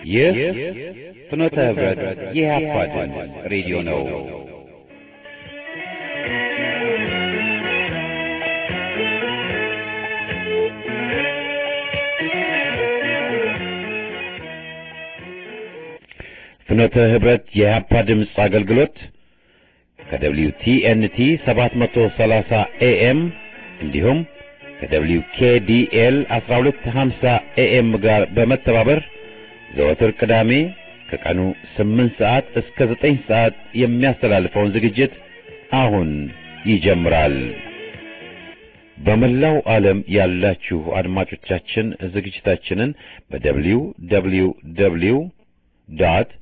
ይህ ፍኖተ ህብረት የኢህአፓ ድምፅ ሬዲዮ ነው። ፍኖተ ህብረት የኢህአፓ ድምፅ አገልግሎት ከደብሊው ቲኤንቲ 730 ኤኤም እንዲሁም ከደብሊው ኬዲኤል 1250 ኤኤም ጋር በመተባበር ዘወትር ቅዳሜ ከቀኑ 8 ሰዓት እስከ 9 ሰዓት የሚያስተላልፈውን ዝግጅት አሁን ይጀምራል። በመላው ዓለም ያላችሁ አድማጮቻችን ዝግጅታችንን በደብሊው ደብሊው ደብሊው ዶት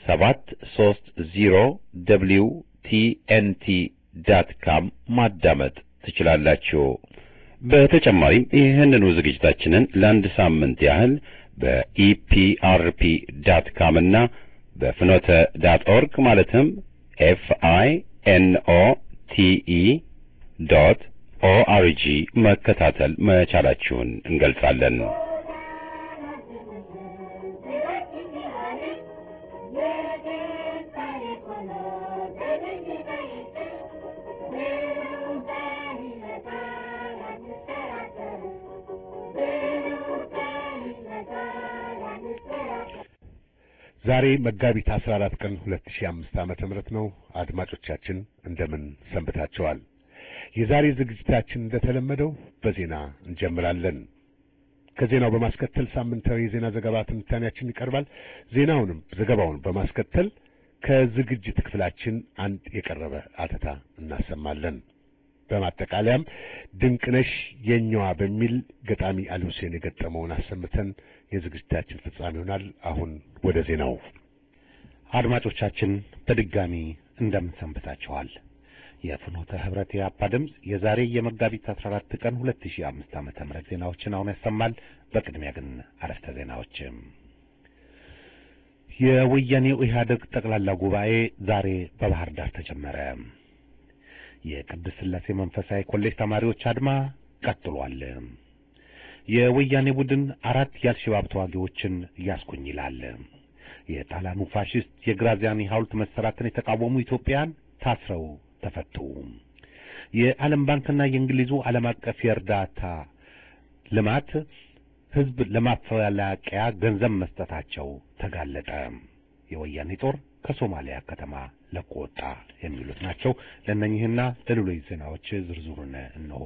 730 ደብሊው ቲኤንቲ ዳት ካም ማዳመጥ ትችላላችሁ። በተጨማሪም ይህንኑ ዝግጅታችንን ለአንድ ሳምንት ያህል በኢፒአርፒ ዳት ካም እና በፍኖተ ዳት ኦርግ ማለትም ኤፍ አይ ኤን ኦ ቲ ኢ ዶት ኦአርጂ መከታተል መቻላችሁን እንገልጻለን። ዛሬ መጋቢት 14 ቀን 2005 ዓመተ ምህረት ነው። አድማጮቻችን እንደምን ሰንብታችኋል? የዛሬ ዝግጅታችን እንደተለመደው በዜና እንጀምራለን። ከዜናው በማስከተል ሳምንታዊ የዜና ዘገባ ትንታኔያችን ይቀርባል። ዜናውንም ዘገባውን በማስከተል ከዝግጅት ክፍላችን አንድ የቀረበ አተታ እናሰማለን። በማጠቃለያም ድንቅነሽ የኛዋ በሚል ገጣሚ አሊ ሁሴን የገጠመውን አሰምተን የዝግጅታችን ፍጻሜ ይሆናል። አሁን ወደ ዜናው። አድማጮቻችን በድጋሚ እንደምን ሰንብታችኋል? የፍኖተ ህብረት የአፓ ድምፅ የዛሬ የመጋቢት 14 ቀን 2005 ዓመተ ምህረት ዜናዎችን አሁን ያሰማል። በቅድሚያ ግን አረፍተ ዜናዎችም የወያኔው ኢህአዴግ ጠቅላላ ጉባኤ ዛሬ በባህር ዳር ተጀመረ። የቅድስት ሥላሴ መንፈሳዊ ኮሌጅ ተማሪዎች አድማ ቀጥሏል። የወያኔ ቡድን አራት የአልሸባብ ተዋጊዎችን ያስኩኝ ይላል። የጣሊያኑ ፋሽስት የግራዚያኒ ሐውልት መሰራትን የተቃወሙ ኢትዮጵያን ታስረው ተፈቱ። የዓለም ባንክና የእንግሊዙ ዓለም አቀፍ የእርዳታ ልማት ህዝብ ለማፈላቀያ ገንዘብ መስጠታቸው ተጋለጠ። የወያኔ ጦር ከሶማሊያ ከተማ ለቆ ወጣ። የሚሉት ናቸው። ለእነኚህና ለሌሎች ዜናዎች ዝርዝሩን እነሆ።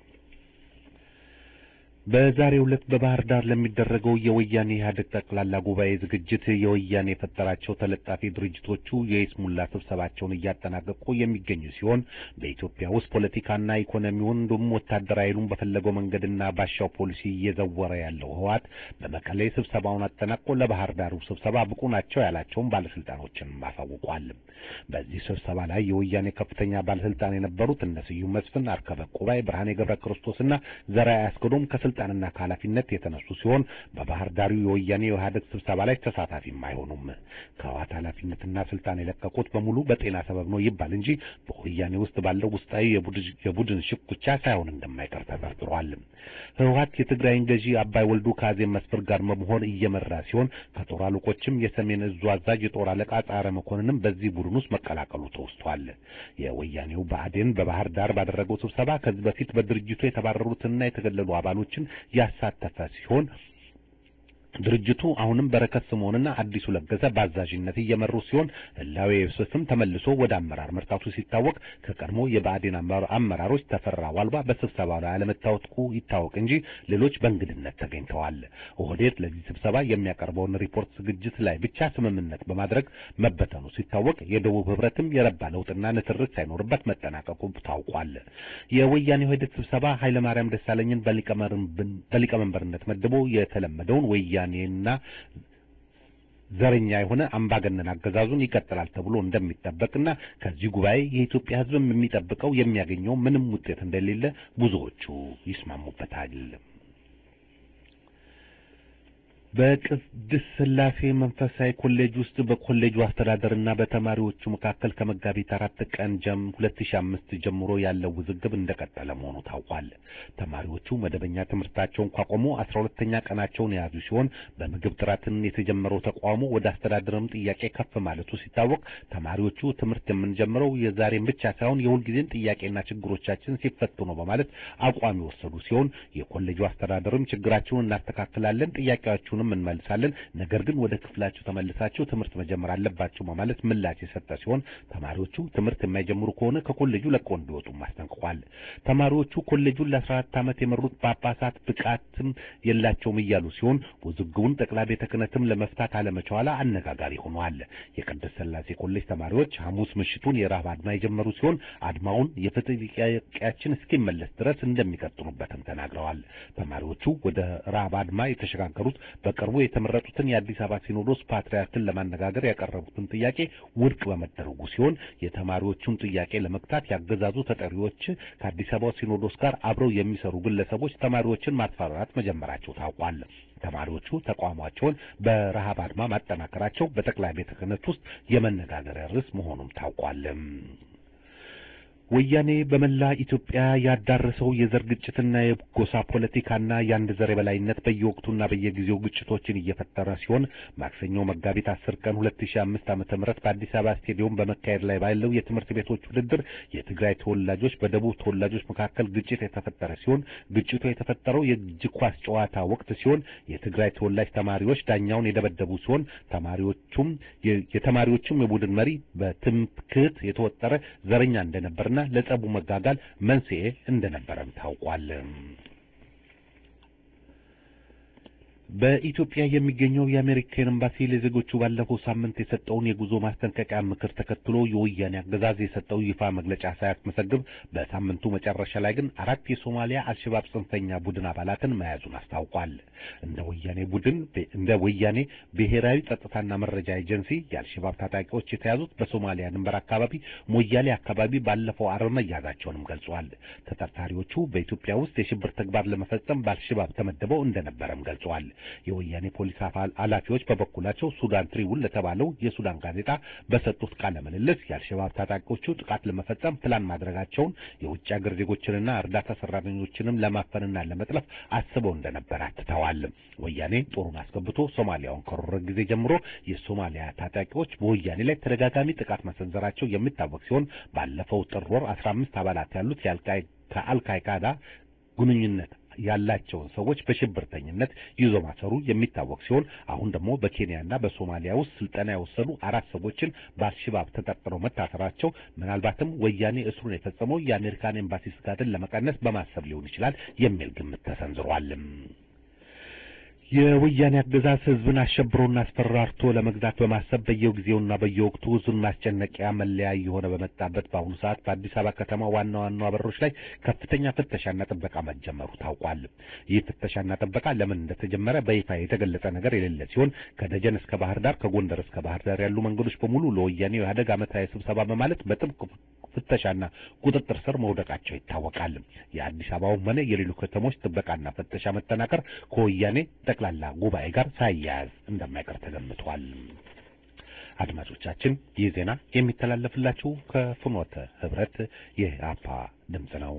በዛሬው ዕለት በባህር ዳር ለሚደረገው የወያኔ ኢህአዴግ ጠቅላላ ጉባኤ ዝግጅት የወያኔ የፈጠራቸው ተለጣፊ ድርጅቶቹ የይስሙላ ስብሰባቸውን እያጠናቀቁ የሚገኙ ሲሆን በኢትዮጵያ ውስጥ ፖለቲካና ኢኮኖሚውን እንዲሁም ወታደራዊ ኃይሉን በፈለገው መንገድና ባሻው ፖሊሲ እየዘወረ ያለው ህወሓት በመቀሌ ስብሰባውን አጠናቆ ለባህር ዳሩ ስብሰባ ብቁ ናቸው ያላቸውን ባለስልጣኖችን አሳውቋል። በዚህ ስብሰባ ላይ የወያኔ ከፍተኛ ባለስልጣን የነበሩት እነ ስዩም መስፍን፣ አርከበ ቁባይ፣ ብርሃኔ ገብረ ክርስቶስና ዘርአይ አስገዶም ከስልጣንና ከኃላፊነት የተነሱ ሲሆን በባህር ዳሩ የወያኔ የኢህአዴግ ስብሰባ ላይ ተሳታፊም አይሆኑም። ከህወሓት ኃላፊነትና ስልጣን የለቀቁት በሙሉ በጤና ሰበብ ነው ይባል እንጂ በወያኔ ውስጥ ባለው ውስጣዊ የቡድን ሽኩቻ ሳይሆን እንደማይቀር ተጠርጥሯል። ህወሓት የትግራይን ገዢ አባይ ወልዱ ከአዜብ መስፍን ጋር በመሆን እየመራ ሲሆን ከጦር አለቆችም የሰሜን እዙ አዛዥ የጦር አለቃ ጻረ መኮንንም በዚህ ቡድን ውስጥ መቀላቀሉ ተወስቷል። የወያኔው ብአዴን በባህር ዳር ባደረገው ስብሰባ ከዚህ በፊት በድርጅቱ የተባረሩትና የተገለሉ አባሎችን ያሳተፈ ሲሆን ድርጅቱ አሁንም በረከት ስምዖንና አዲሱ ለገሰ በአዛዥነት እየመሩ ሲሆን ህላዌ ዮሴፍም ተመልሶ ወደ አመራር መርታቱ ሲታወቅ ከቀድሞ የብአዴን አመራሮች ተፈራ ዋልባ በስብሰባው ላይ አለመታወቁ ይታወቅ እንጂ ሌሎች በእንግድነት ተገኝተዋል። ኦህዴድ ለዚህ ስብሰባ የሚያቀርበውን ሪፖርት ዝግጅት ላይ ብቻ ስምምነት በማድረግ መበተኑ ሲታወቅ የደቡብ ህብረትም የረባ ለውጥና ንትርክ ሳይኖርበት መጠናቀቁ ታውቋል። የወያኔ ኦህዴድ ስብሰባ ኃይለማርያም ደሳለኝን በሊቀመንበርነት መድቦ የተለመደውን ወያ ወያኔና ዘረኛ የሆነ አምባገነን አገዛዙን ይቀጥላል ተብሎ እንደሚጠበቅና ከዚህ ጉባኤ የኢትዮጵያ ሕዝብም የሚጠብቀው የሚያገኘው ምንም ውጤት እንደሌለ ብዙዎቹ ይስማሙበታል። በቅድስት ሥላሴ መንፈሳዊ ኮሌጅ ውስጥ በኮሌጁ አስተዳደርና በተማሪዎቹ መካከል ከመጋቢት አራት ቀን ጀም ሁለት ሺህ አምስት ጀምሮ ያለው ውዝግብ እንደቀጠለ መሆኑ ታውቋል። ተማሪዎቹ መደበኛ ትምህርታቸውን ካቆሙ አስራ ሁለተኛ ቀናቸውን የያዙ ሲሆን በምግብ ጥራትን የተጀመረው ተቋሙ ወደ አስተዳደርም ጥያቄ ከፍ ማለቱ ሲታወቅ ተማሪዎቹ ትምህርት የምንጀምረው የዛሬን ብቻ ሳይሆን የሁልጊዜም ጥያቄና ችግሮቻችን ሲፈቱ ነው በማለት አቋም የወሰዱ ሲሆን የኮሌጁ አስተዳደርም ችግራችሁን እናስተካክላለን ጥያቄያችሁን እንመልሳለን ነገር ግን ወደ ክፍላችሁ ተመልሳችሁ ትምህርት መጀመር አለባችሁ በማለት ምላሽ የሰጠ ሲሆን ተማሪዎቹ ትምህርት የማይጀምሩ ከሆነ ከኮሌጁ ለቀው እንዲወጡ አስጠንቅቋል። ተማሪዎቹ ኮሌጁን ለአስራ አራት ዓመት የመሩት ጳጳሳት ብቃትም የላቸውም እያሉ ሲሆን ውዝግቡን ጠቅላይ ቤተ ክህነትም ለመፍታት አለመቻሏ አነጋጋሪ ሆኗል። የቅድስት ሥላሴ ኮሌጅ ተማሪዎች ሐሙስ ምሽቱን የረሃብ አድማ የጀመሩ ሲሆን አድማውን የፍትህ ጥያቄያችን እስኪመለስ ድረስ እንደሚቀጥሉበትም ተናግረዋል። ተማሪዎቹ ወደ ረሃብ አድማ የተሸጋገሩት በቅርቡ የተመረጡትን የአዲስ አበባ ሲኖዶስ ፓትርያርክን ለማነጋገር ያቀረቡትን ጥያቄ ውድቅ በመደረጉ ሲሆን የተማሪዎቹን ጥያቄ ለመግታት ያገዛዙ ተጠሪዎች ከአዲስ አበባ ሲኖዶስ ጋር አብረው የሚሰሩ ግለሰቦች ተማሪዎችን ማስፈራራት መጀመራቸው ታውቋል። ተማሪዎቹ ተቋማቸውን በረሃብ አድማ ማጠናከራቸው በጠቅላይ ቤተ ክህነት ውስጥ የመነጋገሪያ ርዕስ መሆኑም ታውቋል። ወያኔ በመላ ኢትዮጵያ ያዳረሰው የዘር ግጭትና የጎሳ ፖለቲካና የአንድ ዘር የበላይነት በየወቅቱና በየጊዜው ግጭቶችን እየፈጠረ ሲሆን ማክሰኞ መጋቢት አስር ቀን ሁለት ሺህ አምስት ዓመተ ምህረት በአዲስ አበባ ስቴዲየም በመካሄድ ላይ ባለው የትምህርት ቤቶች ውድድር የትግራይ ተወላጆች በደቡብ ተወላጆች መካከል ግጭት የተፈጠረ ሲሆን ግጭቱ የተፈጠረው የእጅ ኳስ ጨዋታ ወቅት ሲሆን የትግራይ ተወላጅ ተማሪዎች ዳኛውን የደበደቡ ሲሆን ተማሪዎቹም የተማሪዎቹም የቡድን መሪ በትምክህት የተወጠረ ዘረኛ እንደነበርና ለጸቡ መጋጋል መንስኤ እንደነበረም ታውቋል። በኢትዮጵያ የሚገኘው የአሜሪካን ኤምባሲ ለዜጎቹ ባለፈው ሳምንት የሰጠውን የጉዞ ማስጠንቀቂያ ምክር ተከትሎ የወያኔ አገዛዝ የሰጠው ይፋ መግለጫ ሳያስመሰግብ በሳምንቱ መጨረሻ ላይ ግን አራት የሶማሊያ አልሸባብ ጽንፈኛ ቡድን አባላትን መያዙን አስታውቋል። እንደ ወያኔ ቡድን እንደ ወያኔ ብሔራዊ ጸጥታና መረጃ ኤጀንሲ የአልሸባብ ታጣቂዎች የተያዙት በሶማሊያ ድንበር አካባቢ ሞያሌ አካባቢ ባለፈው ዓርብ መያዛቸውንም ገልጿል። ተጠርጣሪዎቹ በኢትዮጵያ ውስጥ የሽብር ተግባር ለመፈጸም በአልሸባብ ተመድበው እንደነበረም ገልጿል። የወያኔ ፖሊስ ኃላፊዎች በበኩላቸው ሱዳን ትሪቡን ለተባለው የሱዳን ጋዜጣ በሰጡት ቃለ ምልልስ የአልሸባብ ታጣቂዎቹ ጥቃት ለመፈጸም ፕላን ማድረጋቸውን የውጭ ሀገር ዜጎችንና እርዳታ ሰራተኞችንም ለማፈንና ለመጥለፍ አስበው እንደነበር አትተዋል። ወያኔ ጦሩን አስገብቶ ሶማሊያውን ከወረረ ጊዜ ጀምሮ የሶማሊያ ታጣቂዎች በወያኔ ላይ ተደጋጋሚ ጥቃት መሰንዘራቸው የሚታወቅ ሲሆን ባለፈው ጥር ወር አስራ አምስት አባላት ያሉት ከአልቃይዳ ግንኙነት ያላቸውን ሰዎች በሽብርተኝነት ይዞ ማሰሩ የሚታወቅ ሲሆን አሁን ደግሞ በኬንያና በሶማሊያ ውስጥ ስልጠና የወሰዱ አራት ሰዎችን በአልሸባብ ተጠርጥረው መታሰራቸው ምናልባትም ወያኔ እስሩን የፈጸመው የአሜሪካን ኤምባሲ ስጋትን ለመቀነስ በማሰብ ሊሆን ይችላል የሚል ግምት ተሰንዝሯል። የወያኔ አገዛዝ ህዝብን አሸብሮና አስፈራርቶ ለመግዛት በማሰብ በየጊዜውና በየወቅቱ ህዝብን ማስጨነቂያ መለያ እየሆነ በመጣበት በአሁኑ ሰዓት በአዲስ አበባ ከተማ ዋና ዋና በሮች ላይ ከፍተኛ ፍተሻና ጥበቃ መጀመሩ ታውቋል። ይህ ፍተሻና ጥበቃ ለምን እንደተጀመረ በይፋ የተገለጸ ነገር የሌለ ሲሆን ከደጀን እስከ ባህር ዳር፣ ከጎንደር እስከ ባህር ዳር ያሉ መንገዶች በሙሉ ለወያኔው የኢህአዴግ ዓመታዊ ስብሰባ በማለት በጥብቅ ፍተሻና ቁጥጥር ስር መውደቃቸው ይታወቃል። የአዲስ አበባውም ሆነ የሌሎች ከተሞች ጥበቃና ፍተሻ መጠናከር ከወያኔ ጠቅላላ ጉባኤ ጋር ሳያያዝ እንደማይቀር ተገምቷል። አድማጮቻችን ይህ ዜና የሚተላለፍላችሁ ከፍኖተ ህብረት የአፓ ድምፅ ነው።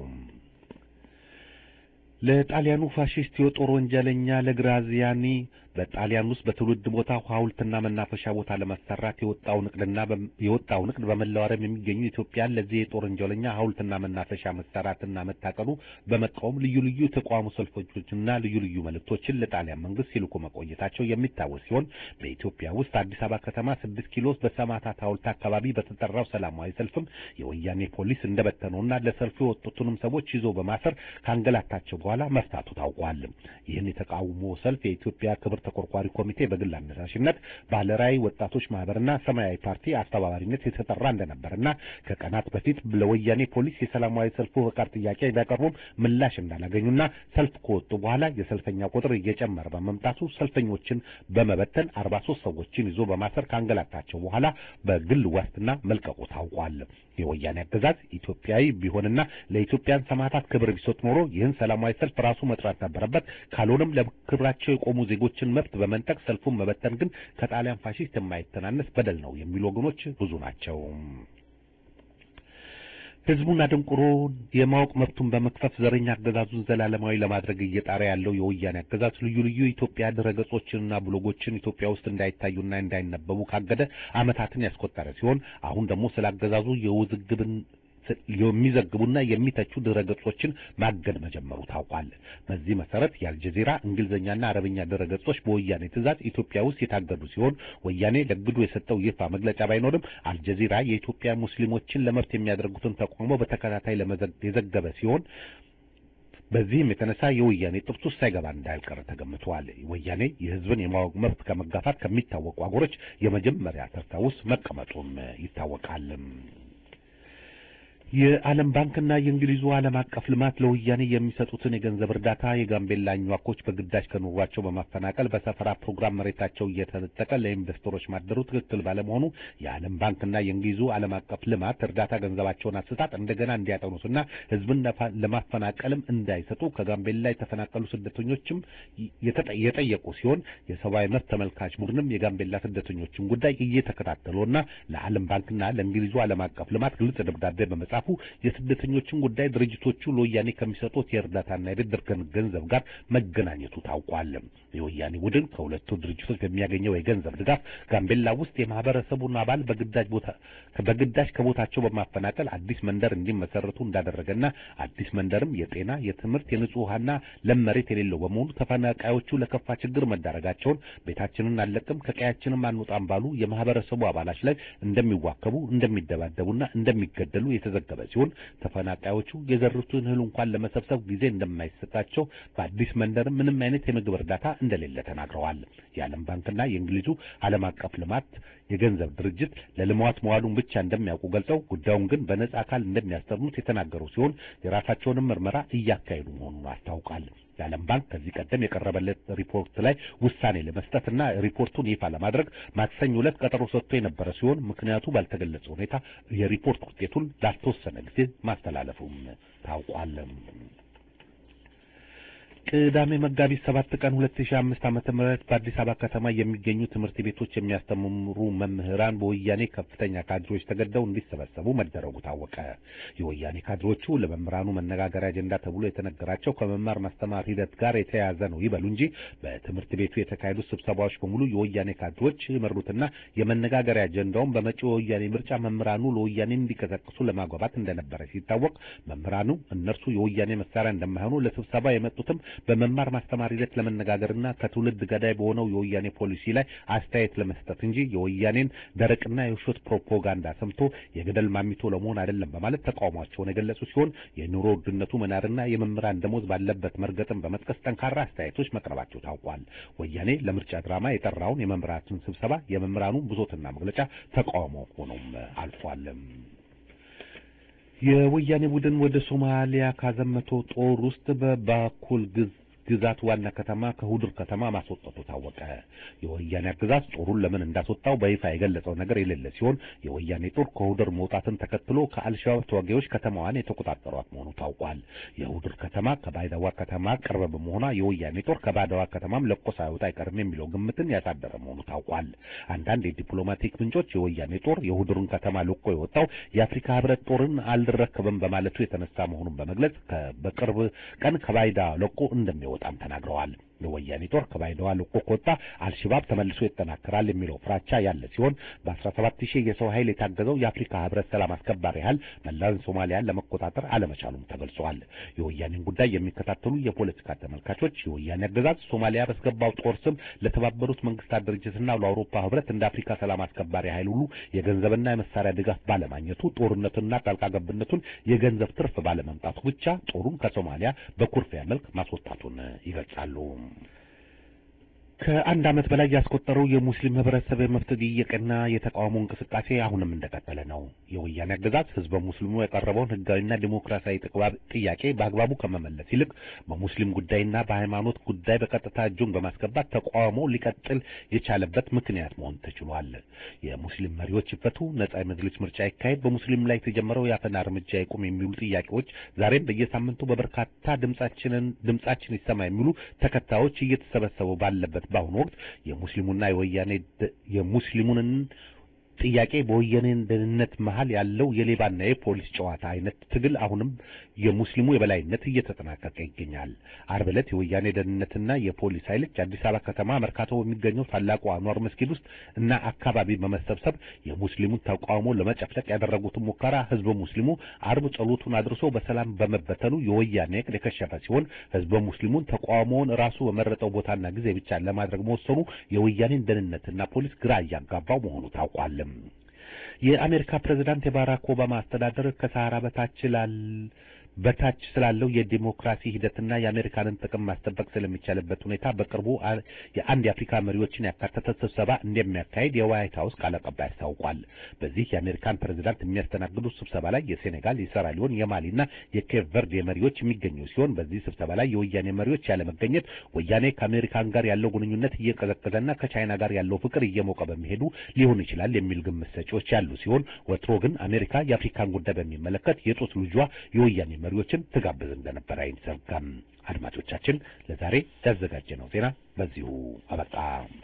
ለጣሊያኑ ፋሺስት የጦር ወንጀለኛ ለግራዚያኒ በጣሊያን ውስጥ በትውልድ ቦታ ሐውልትና መናፈሻ ቦታ ለማሰራት የወጣው ንቅድና የወጣው ንቅድ በመላው ዓለም የሚገኙ ኢትዮጵያን ለዚህ የጦር ወንጀለኛ ሐውልትና መናፈሻ መሰራትና መታቀዱ በመቃወም ልዩ ልዩ የተቃውሞ ሰልፎችና ልዩ ልዩ መልእክቶችን ለጣሊያን መንግስት ሲልኩ መቆየታቸው የሚታወስ ሲሆን በኢትዮጵያ ውስጥ አዲስ አበባ ከተማ ስድስት ኪሎ ውስጥ በሰማዕታት ሐውልት አካባቢ በተጠራው ሰላማዊ ሰልፍም የወያኔ ፖሊስ እንደበተነውና ለሰልፉ የወጡትንም ሰዎች ይዞ በማሰር ካንገላታቸው በኋላ መፍታቱ ታውቋል። ይህን የተቃውሞ ሰልፍ የኢትዮጵያ ክብር ተቆርቋሪ ኮሚቴ በግል አነሳሽነት ባለራዕይ ወጣቶች ማህበርና ሰማያዊ ፓርቲ አስተባባሪነት የተጠራ እንደነበርና ከቀናት በፊት ለወያኔ ፖሊስ የሰላማዊ ሰልፉ ፈቃድ ጥያቄ ቢያቀርቡም ምላሽ እንዳላገኙና ሰልፍ ከወጡ በኋላ የሰልፈኛ ቁጥር እየጨመረ በመምጣቱ ሰልፈኞችን በመበተን አርባ ሶስት ሰዎችን ይዞ በማሰር ካንገላታቸው በኋላ በግል ዋስትና መልቀቁ ታውቋል። የወያኔ አገዛዝ ኢትዮጵያዊ ቢሆንና ለኢትዮጵያን ሰማዕታት ክብር ቢሰጥ ኖሮ ይህን ሰላማዊ ሰልፍ ራሱ መጥራት ነበረበት። ካልሆነም ለክብራቸው የቆሙ ዜጎችን የህዝብን መብት በመንጠቅ ሰልፉን መበተን ግን ከጣሊያን ፋሺስት የማይተናነስ በደል ነው የሚሉ ወገኖች ብዙ ናቸው። ህዝቡን አደንቁሮ የማወቅ መብቱን በመክፈፍ ዘረኛ አገዛዙን ዘላለማዊ ለማድረግ እየጣረ ያለው የወያኔ አገዛዝ ልዩ ልዩ የኢትዮጵያ ድረገጾችንና ብሎጎችን ኢትዮጵያ ውስጥ እንዳይታዩና እንዳይነበቡ ካገደ ዓመታትን ያስቆጠረ ሲሆን አሁን ደግሞ ስለ አገዛዙ የውዝግብን የሚዘግቡና የሚተቹ ድረገጾችን ማገድ መጀመሩ ታውቋል። በዚህ መሰረት የአልጀዚራ እንግሊዝኛና አረብኛ ድረገጾች በወያኔ ትዕዛዝ ኢትዮጵያ ውስጥ የታገዱ ሲሆን ወያኔ ለግዱ የሰጠው ይፋ መግለጫ ባይኖርም አልጀዚራ የኢትዮጵያ ሙስሊሞችን ለመብት የሚያደርጉትን ተቃውሞ በተከታታይ የዘገበ ሲሆን በዚህም የተነሳ የወያኔ ጥብስ ውስጥ ሳይገባ እንዳልቀረ ተገምቷል። ወያኔ የህዝብን የማወቅ መብት ከመጋፋት ከሚታወቁ አገሮች የመጀመሪያ ተርታ ውስጥ መቀመጡም ይታወቃል። የዓለም ባንክና የእንግሊዙ ዓለም አቀፍ ልማት ለወያኔ የሚሰጡትን የገንዘብ እርዳታ የጋምቤላ አኟኮች በግዳጅ ከኑሯቸው በማፈናቀል በሰፈራ ፕሮግራም መሬታቸው እየተነጠቀ ለኢንቨስተሮች ማደሩ ትክክል ባለመሆኑ የዓለም ባንክና የእንግሊዙ ዓለም አቀፍ ልማት እርዳታ ገንዘባቸውን አሰጣጥ እንደገና እንዲያጠኑትና ህዝብን ለማፈናቀልም እንዳይሰጡ ከጋምቤላ የተፈናቀሉ ስደተኞችም የጠየቁ ሲሆን የሰብአዊ መብት ተመልካች ቡድንም የጋምቤላ ስደተኞችን ጉዳይ እየተከታተሉና ለዓለም ባንክና ለእንግሊዙ ዓለም አቀፍ ልማት ግልጽ ደብዳቤ በመጻፍ የስደተኞችን ጉዳይ ድርጅቶቹ ለወያኔ ከሚሰጡት የእርዳታና የብድር ገንዘብ ጋር መገናኘቱ ታውቋል። የወያኔ ቡድን ከሁለቱ ድርጅቶች በሚያገኘው የገንዘብ ድጋፍ ጋምቤላ ውስጥ የማህበረሰቡን አባል በግዳጅ ቦታ በግዳጅ ከቦታቸው በማፈናቀል አዲስ መንደር እንዲመሰረቱ እንዳደረገና አዲስ መንደርም የጤና፣ የትምህርት፣ የንጹህ ውሃና ለም መሬት የሌለው በመሆኑ ተፈናቃዮቹ ለከፋ ችግር መዳረጋቸውን ቤታችንን አለቅም ከቀያችንም አንወጣም ባሉ የማህበረሰቡ አባላች ላይ እንደሚዋከቡ እንደሚደባደቡና እንደሚገደሉ የተዘገበ ሲሆን ተፈናቃዮቹ የዘሩትን እህል እንኳን ለመሰብሰብ ጊዜ እንደማይሰጣቸው በአዲስ መንደር ምንም አይነት የምግብ እርዳታ እንደሌለ ተናግረዋል። የዓለም ባንክና የእንግሊዙ ዓለም አቀፍ ልማት የገንዘብ ድርጅት ለልማት መዋሉን ብቻ እንደሚያውቁ ገልጸው ጉዳዩን ግን በነጻ አካል እንደሚያስጠኑት የተናገሩ ሲሆን የራሳቸውንም ምርመራ እያካሄዱ መሆኑን አስታውቃል። የዓለም ባንክ ከዚህ ቀደም የቀረበለት ሪፖርት ላይ ውሳኔ ለመስጠትና ሪፖርቱን ይፋ ለማድረግ ማክሰኞ ዕለት ቀጠሮ ሰጥቶ የነበረ ሲሆን ምክንያቱ ባልተገለጸ ሁኔታ የሪፖርት ውጤቱን ላልተወሰነ ጊዜ ማስተላለፉም ታውቋል። ቅዳሜ መጋቢት ሰባት ቀን ሁለት ሺህ አምስት ዓመተ ምህረት በአዲስ አበባ ከተማ የሚገኙ ትምህርት ቤቶች የሚያስተምሩ መምህራን በወያኔ ከፍተኛ ካድሬዎች ተገደው እንዲሰበሰቡ መደረጉ ታወቀ። የወያኔ ካድሬዎቹ ለመምህራኑ መነጋገሪያ አጀንዳ ተብሎ የተነገራቸው ከመማር ማስተማር ሂደት ጋር የተያያዘ ነው ይበሉ እንጂ በትምህርት ቤቱ የተካሄዱት ስብሰባዎች በሙሉ የወያኔ ካድሬዎች የመሩትና የመነጋገሪያ አጀንዳውን በመጪው የወያኔ ምርጫ መምህራኑ ለወያኔ እንዲቀሰቅሱ ለማግባባት እንደነበረ ሲታወቅ መምህራኑ እነርሱ የወያኔ መሳሪያ እንደማይሆኑ ለስብሰባ የመጡትም በመማር ማስተማር ሂደት ለመነጋገርና ከትውልድ ገዳይ በሆነው የወያኔ ፖሊሲ ላይ አስተያየት ለመስጠት እንጂ የወያኔን ደረቅና የውሸት ፕሮፓጋንዳ ሰምቶ የገደል ማሚቶ ለመሆን አይደለም በማለት ተቃውሟቸውን የገለጹ ሲሆን የኑሮ ውድነቱ መናርና የመምህራን ደሞዝ ባለበት መርገጥን በመጥቀስ ጠንካራ አስተያየቶች መቅረባቸው ታውቋል። ወያኔ ለምርጫ ድራማ የጠራውን የመምህራቱን ስብሰባ የመምህራኑን ብሶትና መግለጫ ተቃውሞ ሆኖም አልፏል። የወያኔ ቡድን ወደ ሶማሊያ ካዘመተው ጦር ውስጥ በባኩል ግዝ ግዛት ዋና ከተማ ከሁዱር ከተማ ማስወጣቱ ታወቀ። የወያኔ አገዛዝ ጦሩን ለምን እንዳስወጣው በይፋ የገለጸው ነገር የሌለ ሲሆን የወያኔ ጦር ከሁዱር መውጣትን ተከትሎ ከአልሸባብ ተዋጊዎች ከተማዋን የተቆጣጠሯት መሆኑ ታውቋል። የሁዱር ከተማ ከባይዳዋ ከተማ ቅርብ በመሆኗ የወያኔ ጦር ከባይዳዋ ከተማም ለቆ ሳይወጣ አይቀርም የሚለው ግምትን ያሳደረ መሆኑ ታውቋል። አንዳንድ የዲፕሎማቲክ ምንጮች የወያኔ ጦር የሁዱርን ከተማ ለቆ የወጣው የአፍሪካ ሕብረት ጦርን አልረከብም በማለቱ የተነሳ መሆኑን በመግለጽ በቅርብ ቀን ከባይዳ ለቆ እንደሚወ በጣም ተናግረዋል። የወያኔ ጦር ከባይዳዋ ለቆ ከወጣ አልሸባብ ተመልሶ ይጠናከራል የሚለው ፍራቻ ያለ ሲሆን በ17 ሺህ የሰው ኃይል የታገዘው የአፍሪካ ህብረት ሰላም አስከባሪ ኃይል መላውን ሶማሊያን ለመቆጣጠር አለመቻሉም ተገልጿል። የወያኔን ጉዳይ የሚከታተሉ የፖለቲካ ተመልካቾች የወያኔ አገዛዝ ሶማሊያ በስገባው ጦር ስም ለተባበሩት መንግስታት ድርጅትና ለአውሮፓ ህብረት እንደ አፍሪካ ሰላም አስከባሪ ኃይል ሁሉ የገንዘብና የመሳሪያ ድጋፍ ባለማግኘቱ ጦርነቱንና ጣልቃ ገብነቱን የገንዘብ ትርፍ ባለመምጣቱ ብቻ ጦሩን ከሶማሊያ በኩርፊያ መልክ ማስወጣቱን ይገልጻሉ። ከአንድ ዓመት በላይ ያስቆጠረው የሙስሊም ህብረተሰብ የመብት ጥያቄና የተቃውሞ እንቅስቃሴ አሁንም እንደቀጠለ ነው። የወያኔ አገዛዝ ህዝበ ሙስሊሙ ያቀረበውን ህጋዊና ዲሞክራሲያዊ ጥያቄ በአግባቡ ከመመለስ ይልቅ በሙስሊም ጉዳይና በሃይማኖት ጉዳይ በቀጥታ እጁን በማስገባት ተቃውሞ ሊቀጥል የቻለበት ምክንያት መሆን ተችሏል። የሙስሊም መሪዎች ይፈቱ፣ ነጻ የመጅሊስ ምርጫ ይካሄድ፣ በሙስሊም ላይ የተጀመረው የአፈና እርምጃ ይቁም የሚሉ ጥያቄዎች ዛሬም በየሳምንቱ በበርካታ ድምጻችንን ድምጻችን ይሰማ የሚሉ ተከታዮች እየተሰበሰቡ ባለበት በአሁኑ ወቅት የሙስሊሙና የወያኔ የሙስሊሙንን ጥያቄ በወያኔ ደህንነት መሀል ያለው የሌባና የፖሊስ ጨዋታ አይነት ትግል አሁንም የሙስሊሙ የበላይነት እየተጠናቀቀ ይገኛል። አርብ ዕለት የወያኔ ደህንነትና የፖሊስ ኃይሎች አዲስ አበባ ከተማ መርካቶ በሚገኘው ታላቁ አንዋር መስጊድ ውስጥ እና አካባቢ በመሰብሰብ የሙስሊሙን ተቃውሞ ለመጨፍለቅ ያደረጉትን ሙከራ ህዝበ ሙስሊሙ አርብ ጸሎቱን አድርሶ በሰላም በመበተኑ የወያኔ ዕቅድ የከሸፈ ሲሆን ህዝበ ሙስሊሙን ተቃውሞውን ራሱ በመረጠው ቦታና ጊዜ ብቻ ለማድረግ መወሰኑ የወያኔን ደህንነትና ፖሊስ ግራ እያጋባው መሆኑ ታውቋል። የአሜሪካ ፕሬዝዳንት የባራክ ኦባማ አስተዳደር ከሰሃራ በታች ላል በታች ስላለው የዲሞክራሲ ሂደትና የአሜሪካንን ጥቅም ማስጠበቅ ስለሚቻልበት ሁኔታ በቅርቡ የአንድ የአፍሪካ መሪዎችን ያካተተ ስብሰባ እንደሚያካሄድ የዋይት ሀውስ ቃል አቀባይ አስታውቋል። በዚህ የአሜሪካን ፕሬዝዳንት የሚያስተናግዱት ስብሰባ ላይ የሴኔጋል፣ የሴራሊዮን፣ የማሊና የኬፕ ቨርዴ መሪዎች የሚገኙ ሲሆን በዚህ ስብሰባ ላይ የወያኔ መሪዎች ያለመገኘት ወያኔ ከአሜሪካን ጋር ያለው ግንኙነት እየቀዘቀዘና ከቻይና ጋር ያለው ፍቅር እየሞቀ በመሄዱ ሊሆን ይችላል የሚል ግምት ሰጪዎች ያሉ ሲሆን ወትሮ ግን አሜሪካ የአፍሪካን ጉዳይ በሚመለከት የጡት ልጇ የወያኔ መሪዎችን ትጋብዝ እንደነበር አይዘጋም። አድማጮቻችን ለዛሬ ያዘጋጀነው ዜና በዚሁ አበቃ።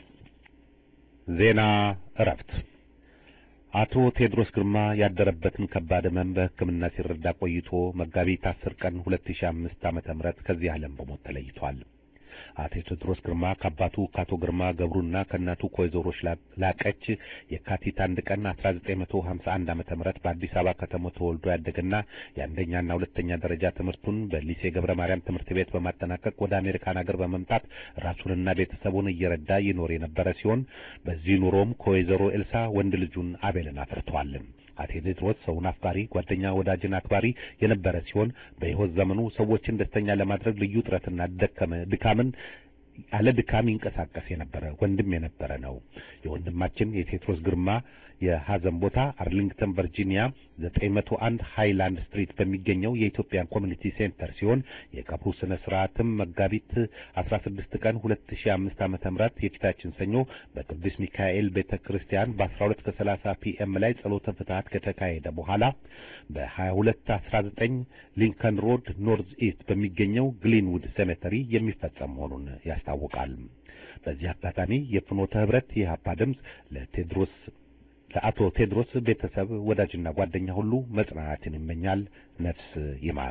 ዜና እረፍት። አቶ ቴዎድሮስ ግርማ ያደረበትን ከባድ ሕመም በሕክምና ሲረዳ ቆይቶ መጋቢት አስር ቀን ሁለት ሺህ አምስት ዓመተ ምህረት ከዚህ ዓለም በሞት ተለይቷል። አቶ ቴዎድሮስ ግርማ ከአባቱ ከአቶ ግርማ ገብሩና ከእናቱ ከወይዘሮ ላቀች የካቲት አንድ ቀን 1951 ዓመተ ምህረት በአዲስ አበባ ከተማ ተወልዶ ያደገና የአንደኛና ሁለተኛ ደረጃ ትምህርቱን በሊሴ ገብረ ማርያም ትምህርት ቤት በማጠናቀቅ ወደ አሜሪካን ሀገር በመምጣት ራሱንና ቤተሰቡን እየረዳ ይኖር የነበረ ሲሆን በዚህ ኑሮም ከወይዘሮ ኤልሳ ወንድ ልጁን አቤልን አፍርተዋል። አቶ ቴዎድሮስ ሰውን አፍቃሪ፣ ጓደኛ፣ ወዳጅን አክባሪ የነበረ ሲሆን በሕይወት ዘመኑ ሰዎችን ደስተኛ ለማድረግ ልዩ ጥረትና ድካምን ያለ ድካም ይንቀሳቀስ የነበረ ወንድም የነበረ ነው። የወንድማችን የቴዎድሮስ ግርማ የሐዘን ቦታ አርሊንግተን ቨርጂኒያ 901 ሃይላንድ ስትሪት በሚገኘው የኢትዮጵያን ኮሚኒቲ ሴንተር ሲሆን የቀብሩ ስነ ስርዓትም መጋቢት 16 ቀን 2005 ዓመተ ምህረት የፊታችን ሰኞ በቅዱስ ሚካኤል ቤተክርስቲያን በ12 ከ30 ፒኤም ላይ ጸሎተ ፍትሐት ከተካሄደ በኋላ በ2219 ሊንከን ሮድ ኖርዝ ኢስት በሚገኘው ግሊንውድ ሴሜተሪ የሚፈጸም መሆኑን ያስታውቃል። በዚህ አጋጣሚ የፍኖተ ህብረት የኢህአፓ ድምፅ ለቴዎድሮስ ለአቶ ቴዎድሮስ ቤተሰብ ወዳጅና ጓደኛ ሁሉ መጽናናትን ይመኛል። ነፍስ ይማር።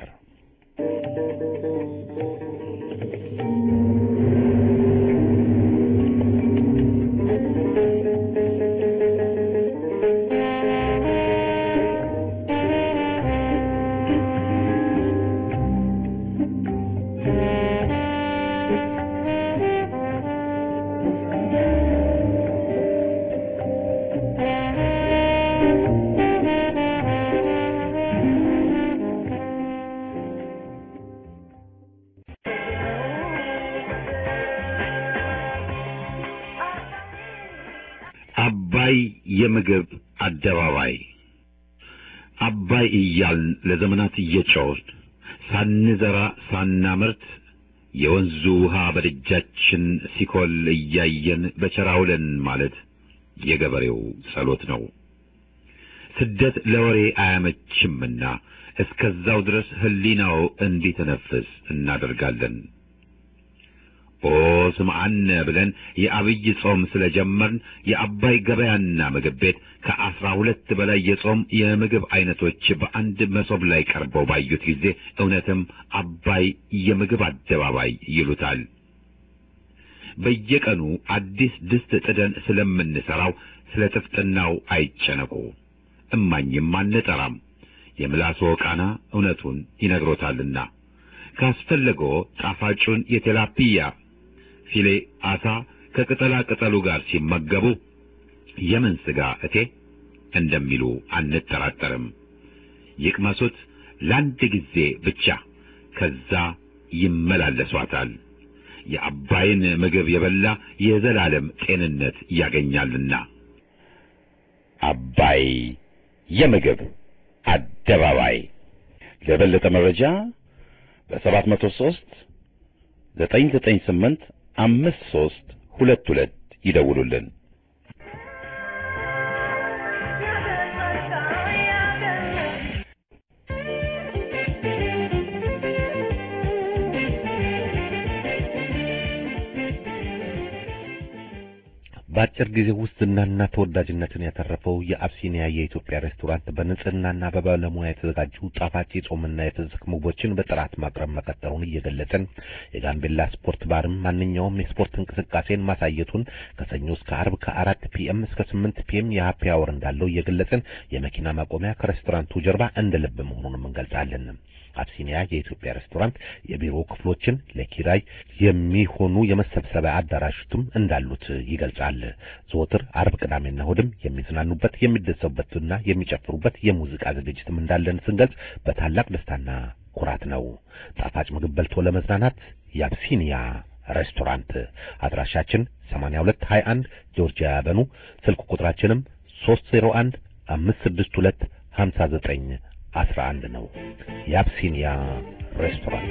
አባይ የምግብ አደባባይ አባይ እያልን ለዘመናት እየጮህን ሳንዘራ ሳናመርት የወንዙ ውሃ በደጃችን ሲኮል እያየን በቸራውለን ማለት የገበሬው ጸሎት ነው። ስደት ለወሬ አያመችምና እስከዛው ድረስ ሕሊናው እንዲተነፍስ እናደርጋለን። ኦ ስምዓነ ብለን የአብይ ጾም ስለጀመርን የአባይ ገበያና ምግብ ቤት ከአስራ ሁለት በላይ የጾም የምግብ አይነቶች በአንድ መሶብ ላይ ቀርበው ባዩት ጊዜ እውነትም አባይ የምግብ አደባባይ ይሉታል። በየቀኑ አዲስ ድስት ጥደን ስለምንሰራው ስለ ጥፍጥናው አይጨነቁ። እማኝም አንጠራም። የምላሶ ቃና እውነቱን ይነግሮታልና ካስፈለገው ጣፋጩን የቴላፒያ ፊሌ አሳ ከቅጠላ ቅጠሉ ጋር ሲመገቡ የምን ስጋ እቴ እንደሚሉ አንጠራጠርም። ይቅመሱት ለአንድ ጊዜ ብቻ፣ ከዛ ይመላለሷታል። የአባይን ምግብ የበላ የዘላለም ጤንነት ያገኛልና። አባይ የምግብ አደባባይ ለበለጠ መረጃ በሰባት መቶ ሦስት ዘጠኝ ዘጠኝ ስምንት አምስት ሦስት ሁለት ሁለት ይደውሉልን። በአጭር ጊዜ ውስጥ ዝናና ተወዳጅነትን ያተረፈው የአብሲኒያ የኢትዮጵያ ሬስቶራንት በንጽህናና በባለሙያ የተዘጋጁ ጣፋጭ የጾምና የፍስክ ምግቦችን በጥራት ማቅረብ መቀጠሉን እየገለጽን የጋምቤላ ስፖርት ባርም ማንኛውም የስፖርት እንቅስቃሴን ማሳየቱን ከሰኞ እስከ አርብ ከአራት ፒኤም እስከ ስምንት ፒኤም የሀፒ አወር እንዳለው እየገለጽን የመኪና ማቆሚያ ከሬስቶራንቱ ጀርባ እንደ ልብ መሆኑንም እንገልጻለን። አብሲኒያ የኢትዮጵያ ሬስቶራንት የቢሮ ክፍሎችን ለኪራይ የሚሆኑ የመሰብሰቢያ አዳራሾችም እንዳሉት ይገልጻል። ዘወትር አርብ፣ ቅዳሜና እሑድም የሚዝናኑበት የሚደሰቡበትና የሚጨፍሩበት የሙዚቃ ዝግጅትም እንዳለን ስንገልጽ በታላቅ ደስታና ኩራት ነው። ጣፋጭ ምግብ በልቶ ለመዝናናት የአብሲኒያ ሬስቶራንት አድራሻችን 8221 ጆርጂያ ያበኑ ስልክ ቁጥራችንም 301 562 59 አስራ አንድ ነው። የአብሲኒያ ሬስቶራንት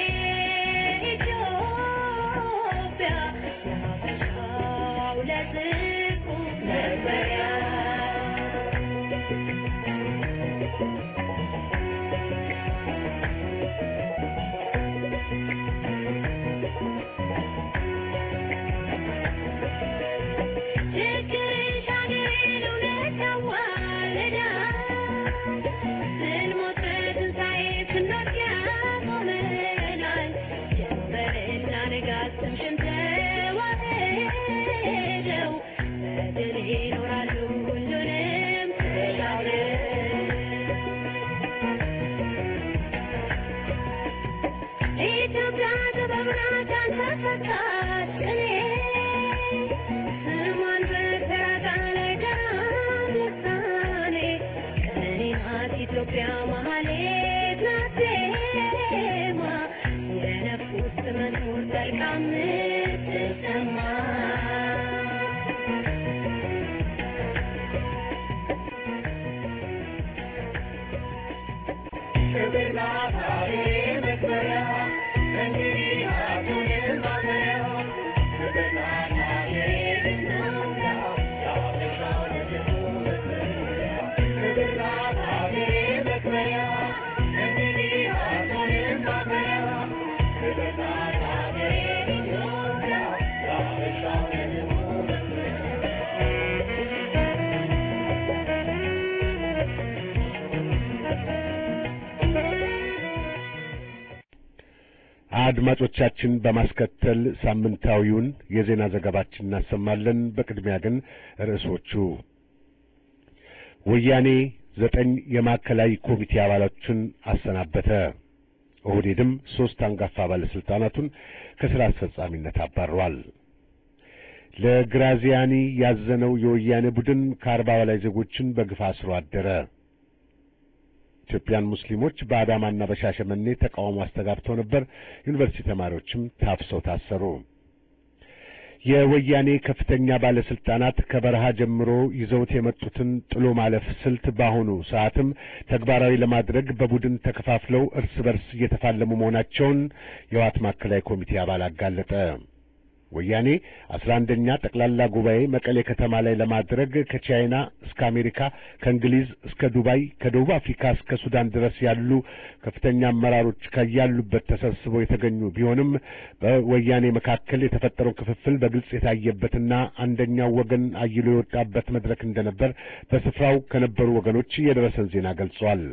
Let's አድማጮቻችን በማስከተል ሳምንታዊውን የዜና ዘገባችን እናሰማለን። በቅድሚያ ግን ርዕሶቹ ወያኔ ዘጠኝ የማዕከላዊ ኮሚቴ አባላቶችን አሰናበተ። ኦህዴድም ሦስት አንጋፋ ባለሥልጣናቱን ከሥራ አስፈጻሚነት አባሯል። ለግራዚያኒ ያዘነው የወያኔ ቡድን ከአርባ በላይ ዜጎችን በግፍ አስሮ አደረ። ኢትዮጵያን ሙስሊሞች በአዳማና በሻሸመኔ ተቃውሞ አስተጋብተው ነበር። ዩኒቨርሲቲ ተማሪዎችም ታፍሰው ታሰሩ። የወያኔ ከፍተኛ ባለስልጣናት ከበረሃ ጀምሮ ይዘውት የመጡትን ጥሎ ማለፍ ስልት በአሁኑ ሰዓትም ተግባራዊ ለማድረግ በቡድን ተከፋፍለው እርስ በርስ እየተፋለሙ መሆናቸውን የህወሓት ማዕከላዊ ኮሚቴ አባል አጋለጠ። ወያኔ አስራ አንደኛ ጠቅላላ ጉባኤ መቀሌ ከተማ ላይ ለማድረግ ከቻይና እስከ አሜሪካ ከእንግሊዝ እስከ ዱባይ ከደቡብ አፍሪካ እስከ ሱዳን ድረስ ያሉ ከፍተኛ አመራሮች ከያሉበት ተሰብስበው የተገኙ ቢሆንም በወያኔ መካከል የተፈጠረው ክፍፍል በግልጽ የታየበትና አንደኛው ወገን አይሎ የወጣበት መድረክ እንደነበር በስፍራው ከነበሩ ወገኖች የደረሰን ዜና ገልጿል።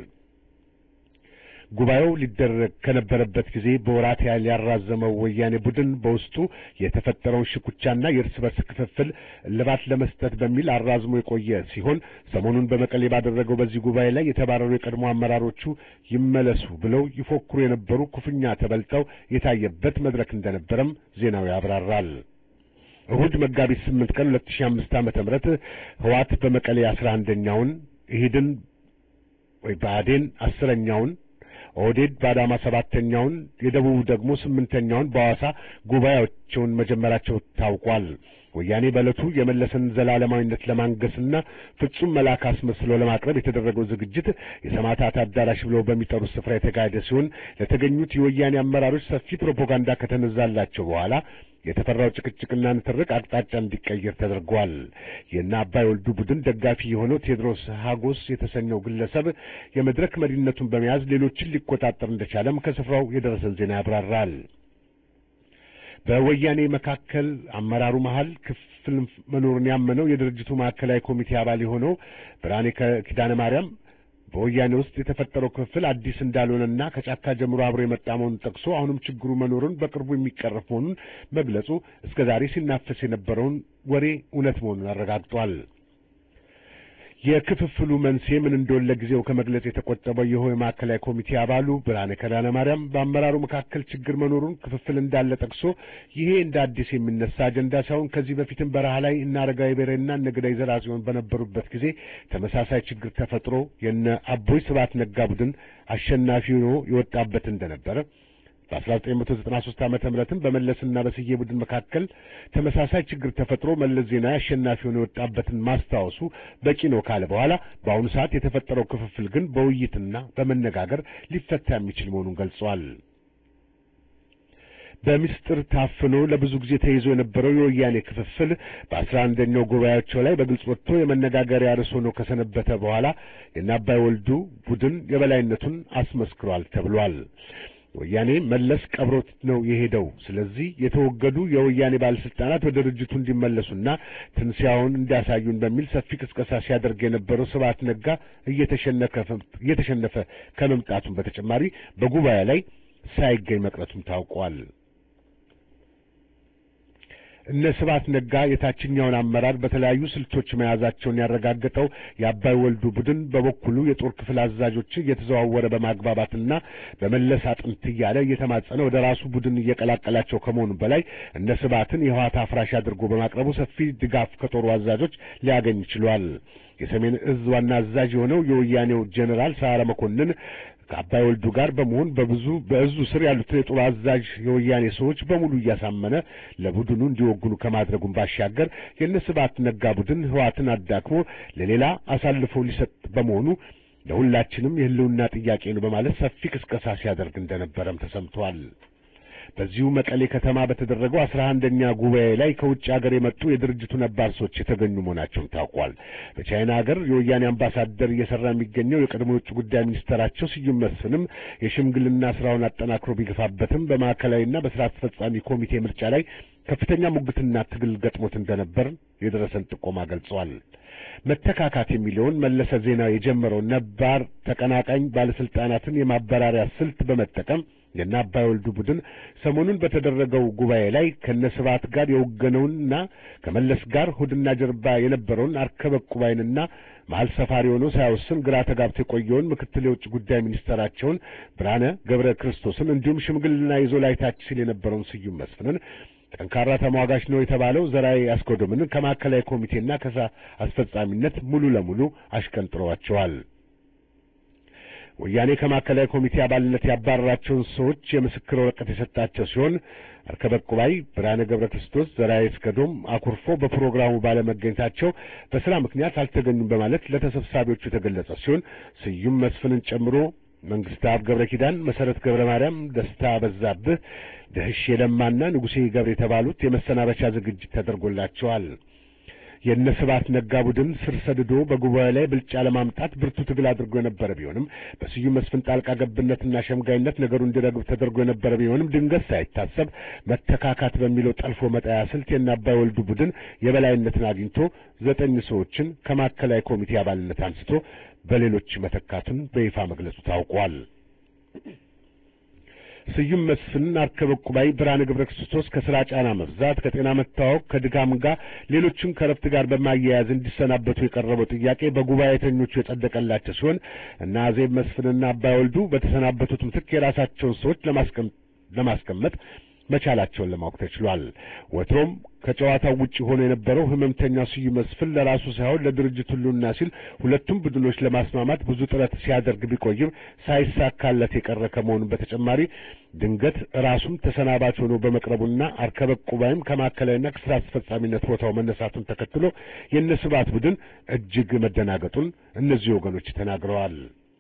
ጉባኤው ሊደረግ ከነበረበት ጊዜ በወራት ያህል ያራዘመው ወያኔ ቡድን በውስጡ የተፈጠረውን ሽኩቻና የእርስ በርስ ክፍፍል እልባት ለመስጠት በሚል አራዝሞ የቆየ ሲሆን ሰሞኑን በመቀሌ ባደረገው በዚህ ጉባኤ ላይ የተባረሩ የቀድሞ አመራሮቹ ይመለሱ ብለው ይፎክሩ የነበሩ ክፉኛ ተበልጠው የታየበት መድረክ እንደነበረም ዜናው ያብራራል። እሁድ መጋቢት ስምንት ቀን ሁለት ሺህ አምስት ዓመተ ምህረት ህዋት በመቀሌ አስራ አንደኛውን ኢህድን ወይ ብአዴን አስረኛውን ኦህዴድ በአዳማ ሰባተኛውን የደቡብ ደግሞ ስምንተኛውን በሐዋሳ ጉባኤያቸውን መጀመራቸው ታውቋል። ወያኔ በዕለቱ የመለስን ዘላለማዊነት ለማንገስና ፍጹም መልአክ አስመስሎ ለማቅረብ የተደረገው ዝግጅት የሰማዕታት አዳራሽ ብለው በሚጠሩት ስፍራ የተካሄደ ሲሆን ለተገኙት የወያኔ አመራሮች ሰፊ ፕሮፓጋንዳ ከተነዛላቸው በኋላ የተፈራው ጭቅጭቅና ንትርቅ አቅጣጫ እንዲቀየር ተደርጓል። የእነ አባይ ወልዱ ቡድን ደጋፊ የሆነው ቴዎድሮስ ሀጎስ የተሰኘው ግለሰብ የመድረክ መሪነቱን በመያዝ ሌሎችን ሊቆጣጠር እንደቻለም ከስፍራው የደረሰን ዜና ያብራራል። በወያኔ መካከል አመራሩ መሃል ክፍል መኖሩን ያመነው የድርጅቱ ማዕከላዊ ኮሚቴ አባል የሆነው ብርሃኔ ኪዳነ ማርያም በወያኔ ውስጥ የተፈጠረው ክፍል አዲስ እንዳልሆነና ከጫካ ጀምሮ አብሮ የመጣ መሆኑን ጠቅሶ አሁንም ችግሩ መኖሩን በቅርቡ የሚቀረፍ መሆኑን መግለጹ እስከ ዛሬ ሲናፈስ የነበረውን ወሬ እውነት መሆኑን አረጋግጧል። የክፍፍሉ መንስኤ ምን እንደሆነ ለጊዜው ከመግለጽ የተቆጠበው ይኸው የማዕከላዊ ኮሚቴ አባሉ ብርሃነ ኪዳነ ማርያም በአመራሩ መካከል ችግር መኖሩን ክፍፍል እንዳለ ጠቅሶ ይሄ እንደ አዲስ የሚነሳ አጀንዳ ሳይሆን ከዚህ በፊትም በረሃ ላይ እነ አረጋዊ በሬና እነ ገዳይ ዘርአጽዮን በነበሩበት ጊዜ ተመሳሳይ ችግር ተፈጥሮ የነ አቦይ ስብሐት ነጋ ቡድን አሸናፊ ሆኖ የወጣበት እንደነበረ በ1993 ዓመተ ምህረትም በመለስና በስዬ ቡድን መካከል ተመሳሳይ ችግር ተፈጥሮ መለስ ዜናዊ አሸናፊ ሆኖ የወጣበትን ማስታወሱ በቂ ነው ካለ በኋላ በአሁኑ ሰዓት የተፈጠረው ክፍፍል ግን በውይይትና በመነጋገር ሊፈታ የሚችል መሆኑን ገልጿል። በምስጢር ታፍኖ ለብዙ ጊዜ ተይዞ የነበረው የወያኔ ክፍፍል በአስራ አንደኛው ጉባኤያቸው ላይ በግልጽ ወጥቶ የመነጋገሪያ ርዕስ ሆኖ ከሰነበተ በኋላ የአባይ ወልዱ ቡድን የበላይነቱን አስመስክሯል ተብሏል። ወያኔ መለስ ቀብሮት ነው የሄደው። ስለዚህ የተወገዱ የወያኔ ባለስልጣናት ወደ ድርጅቱ እንዲመለሱና ትንሣኤውን እንዲያሳዩን በሚል ሰፊ ቅስቀሳ ሲያደርግ የነበረው ስብሐት ነጋ እየተሸነፈ ከመምጣቱም በተጨማሪ በጉባኤ ላይ ሳይገኝ መቅረቱም ታውቋል። እነ ስብሐት ነጋ የታችኛውን አመራር በተለያዩ ስልቶች መያዛቸውን ያረጋገጠው የአባይ ወልዱ ቡድን በበኩሉ የጦር ክፍል አዛዦች እየተዘዋወረ በማግባባትና በመለስ አጥንት እያለ እየተማጸነ ወደ ራሱ ቡድን እየቀላቀላቸው ከመሆኑ በላይ እነ ስብሐትን የህወሓት አፍራሽ አድርጎ በማቅረቡ ሰፊ ድጋፍ ከጦሩ አዛዦች ሊያገኝ ችሏል። የሰሜን እዝ ዋና አዛዥ የሆነው የወያኔው ጄኔራል ሰዓረ መኮንን ከአባይ ወልዱ ጋር በመሆን በብዙ በእዙ ስር ያሉትን የጦር አዛዥ የወያኔ ሰዎች በሙሉ እያሳመነ ለቡድኑ እንዲወግኑ ከማድረጉም ባሻገር የእነ ስብሐት ነጋ ቡድን ህወሓትን አዳክሞ ለሌላ አሳልፎ ሊሰጥ በመሆኑ ለሁላችንም የህልውና ጥያቄ ነው በማለት ሰፊ ቅስቀሳ ሲያደርግ እንደነበረም ተሰምቷል። በዚሁ መቀሌ ከተማ በተደረገው አስራ አንደኛ ጉባኤ ላይ ከውጭ ሀገር የመጡ የድርጅቱ ነባር ሰዎች የተገኙ መሆናቸውን ታውቋል። በቻይና ሀገር የወያኔ አምባሳደር እየሰራ የሚገኘው የቀድሞ የውጭ ጉዳይ ሚኒስትራቸው ስዩም መስፍንም የሽምግልና ስራውን አጠናክሮ ቢገፋበትም በማዕከላዊና በስራ አስፈጻሚ ኮሚቴ ምርጫ ላይ ከፍተኛ ሙግትና ትግል ገጥሞት እንደነበር የደረሰን ጥቆማ ገልጸዋል። መተካካት የሚለውን መለሰ ዜናዊ የጀመረው ነባር ተቀናቃኝ ባለስልጣናትን የማበራሪያ ስልት በመጠቀም የእነ አባይ ወልዱ ቡድን ሰሞኑን በተደረገው ጉባኤ ላይ ከነስብሐት ጋር የወገነውንና ከመለስ ጋር ሆድና ጀርባ የነበረውን አርከበ ዕቁባይንና መሀል ሰፋሪ ሆኖ ሳይወስን ግራ ተጋብቶ የቆየውን ምክትል የውጭ ጉዳይ ሚኒስተራቸውን ብርሃነ ገብረ ክርስቶስን እንዲሁም ሽምግልና ይዞ ላይታች ሲል የነበረውን ስዩም መስፍንን ጠንካራ ተሟጋች ነው የተባለው ዘራይ አስኮዶምን ከማዕከላዊ ኮሚቴና ከስራ አስፈጻሚነት ሙሉ ለሙሉ አሽቀንጥረዋቸዋል። ወያኔ ከማዕከላዊ ኮሚቴ አባልነት ያባረራቸውን ሰዎች የምስክር ወረቀት የሰጣቸው ሲሆን አርከበ ዕቁባይ፣ ብርሃነ ገብረ ክርስቶስ፣ ዘርአይ አስገዶም አኩርፎ በፕሮግራሙ ባለመገኘታቸው በስራ ምክንያት አልተገኙም በማለት ለተሰብሳቢዎቹ የተገለጸ ሲሆን ስዩም መስፍንን ጨምሮ መንግስት አብ ገብረ ኪዳን፣ መሰረት ገብረ ማርያም፣ ደስታ በዛብህ፣ ደህሽ የለማና ንጉሴ ገብረ የተባሉት የመሰናበቻ ዝግጅት ተደርጎላቸዋል። የእነ ስብሐት ነጋ ቡድን ስር ሰድዶ በጉባኤ ላይ ብልጫ ለማምጣት ብርቱ ትግል አድርጎ የነበረ ቢሆንም በስዩም መስፍን ጣልቃ ገብነትና ሸምጋይነት ነገሩ እንዲረግብ ተደርጎ የነበረ ቢሆንም ድንገት ሳይታሰብ መተካካት በሚለው ጠልፎ መጣያ ስልት የእነ አባይ ወልዱ ቡድን የበላይነትን አግኝቶ ዘጠኝ ሰዎችን ከማዕከላዊ ኮሚቴ አባልነት አንስቶ በሌሎች መተካቱን በይፋ መግለጹ ታውቋል። ስዩም መስፍን፣ አርከበ ዕቁባይ፣ ብርሃነ ገብረ ክርስቶስ ከስራ ጫና መብዛት፣ ከጤና መታወቅ፣ ከድካም ጋር ሌሎችም ከረፍት ጋር በማያያዝ እንዲሰናበቱ የቀረበው ጥያቄ በጉባኤተኞቹ የጸደቀላቸው ሲሆን እና አዜብ መስፍንና አባይ ወልዱ በተሰናበቱት ምትክ የራሳቸውን ሰዎች ለማስቀመጥ መቻላቸውን ለማወቅ ተችሏል። ወትሮም ከጨዋታው ውጭ ሆኖ የነበረው ህመምተኛው ስዩም መስፍን ለራሱ ሳይሆን ለድርጅቱ ሁሉና ሲል ሁለቱም ቡድኖች ለማስማማት ብዙ ጥረት ሲያደርግ ቢቆይም ሳይሳካለት የቀረ ከመሆኑ በተጨማሪ ድንገት ራሱም ተሰናባች ሆኖ በመቅረቡና አርከበ ዕቁባይም ከማዕከላዊና ከስራ አስፈጻሚነት ቦታው መነሳቱን ተከትሎ የእነ ስብሐት ቡድን እጅግ መደናገጡን እነዚህ ወገኖች ተናግረዋል።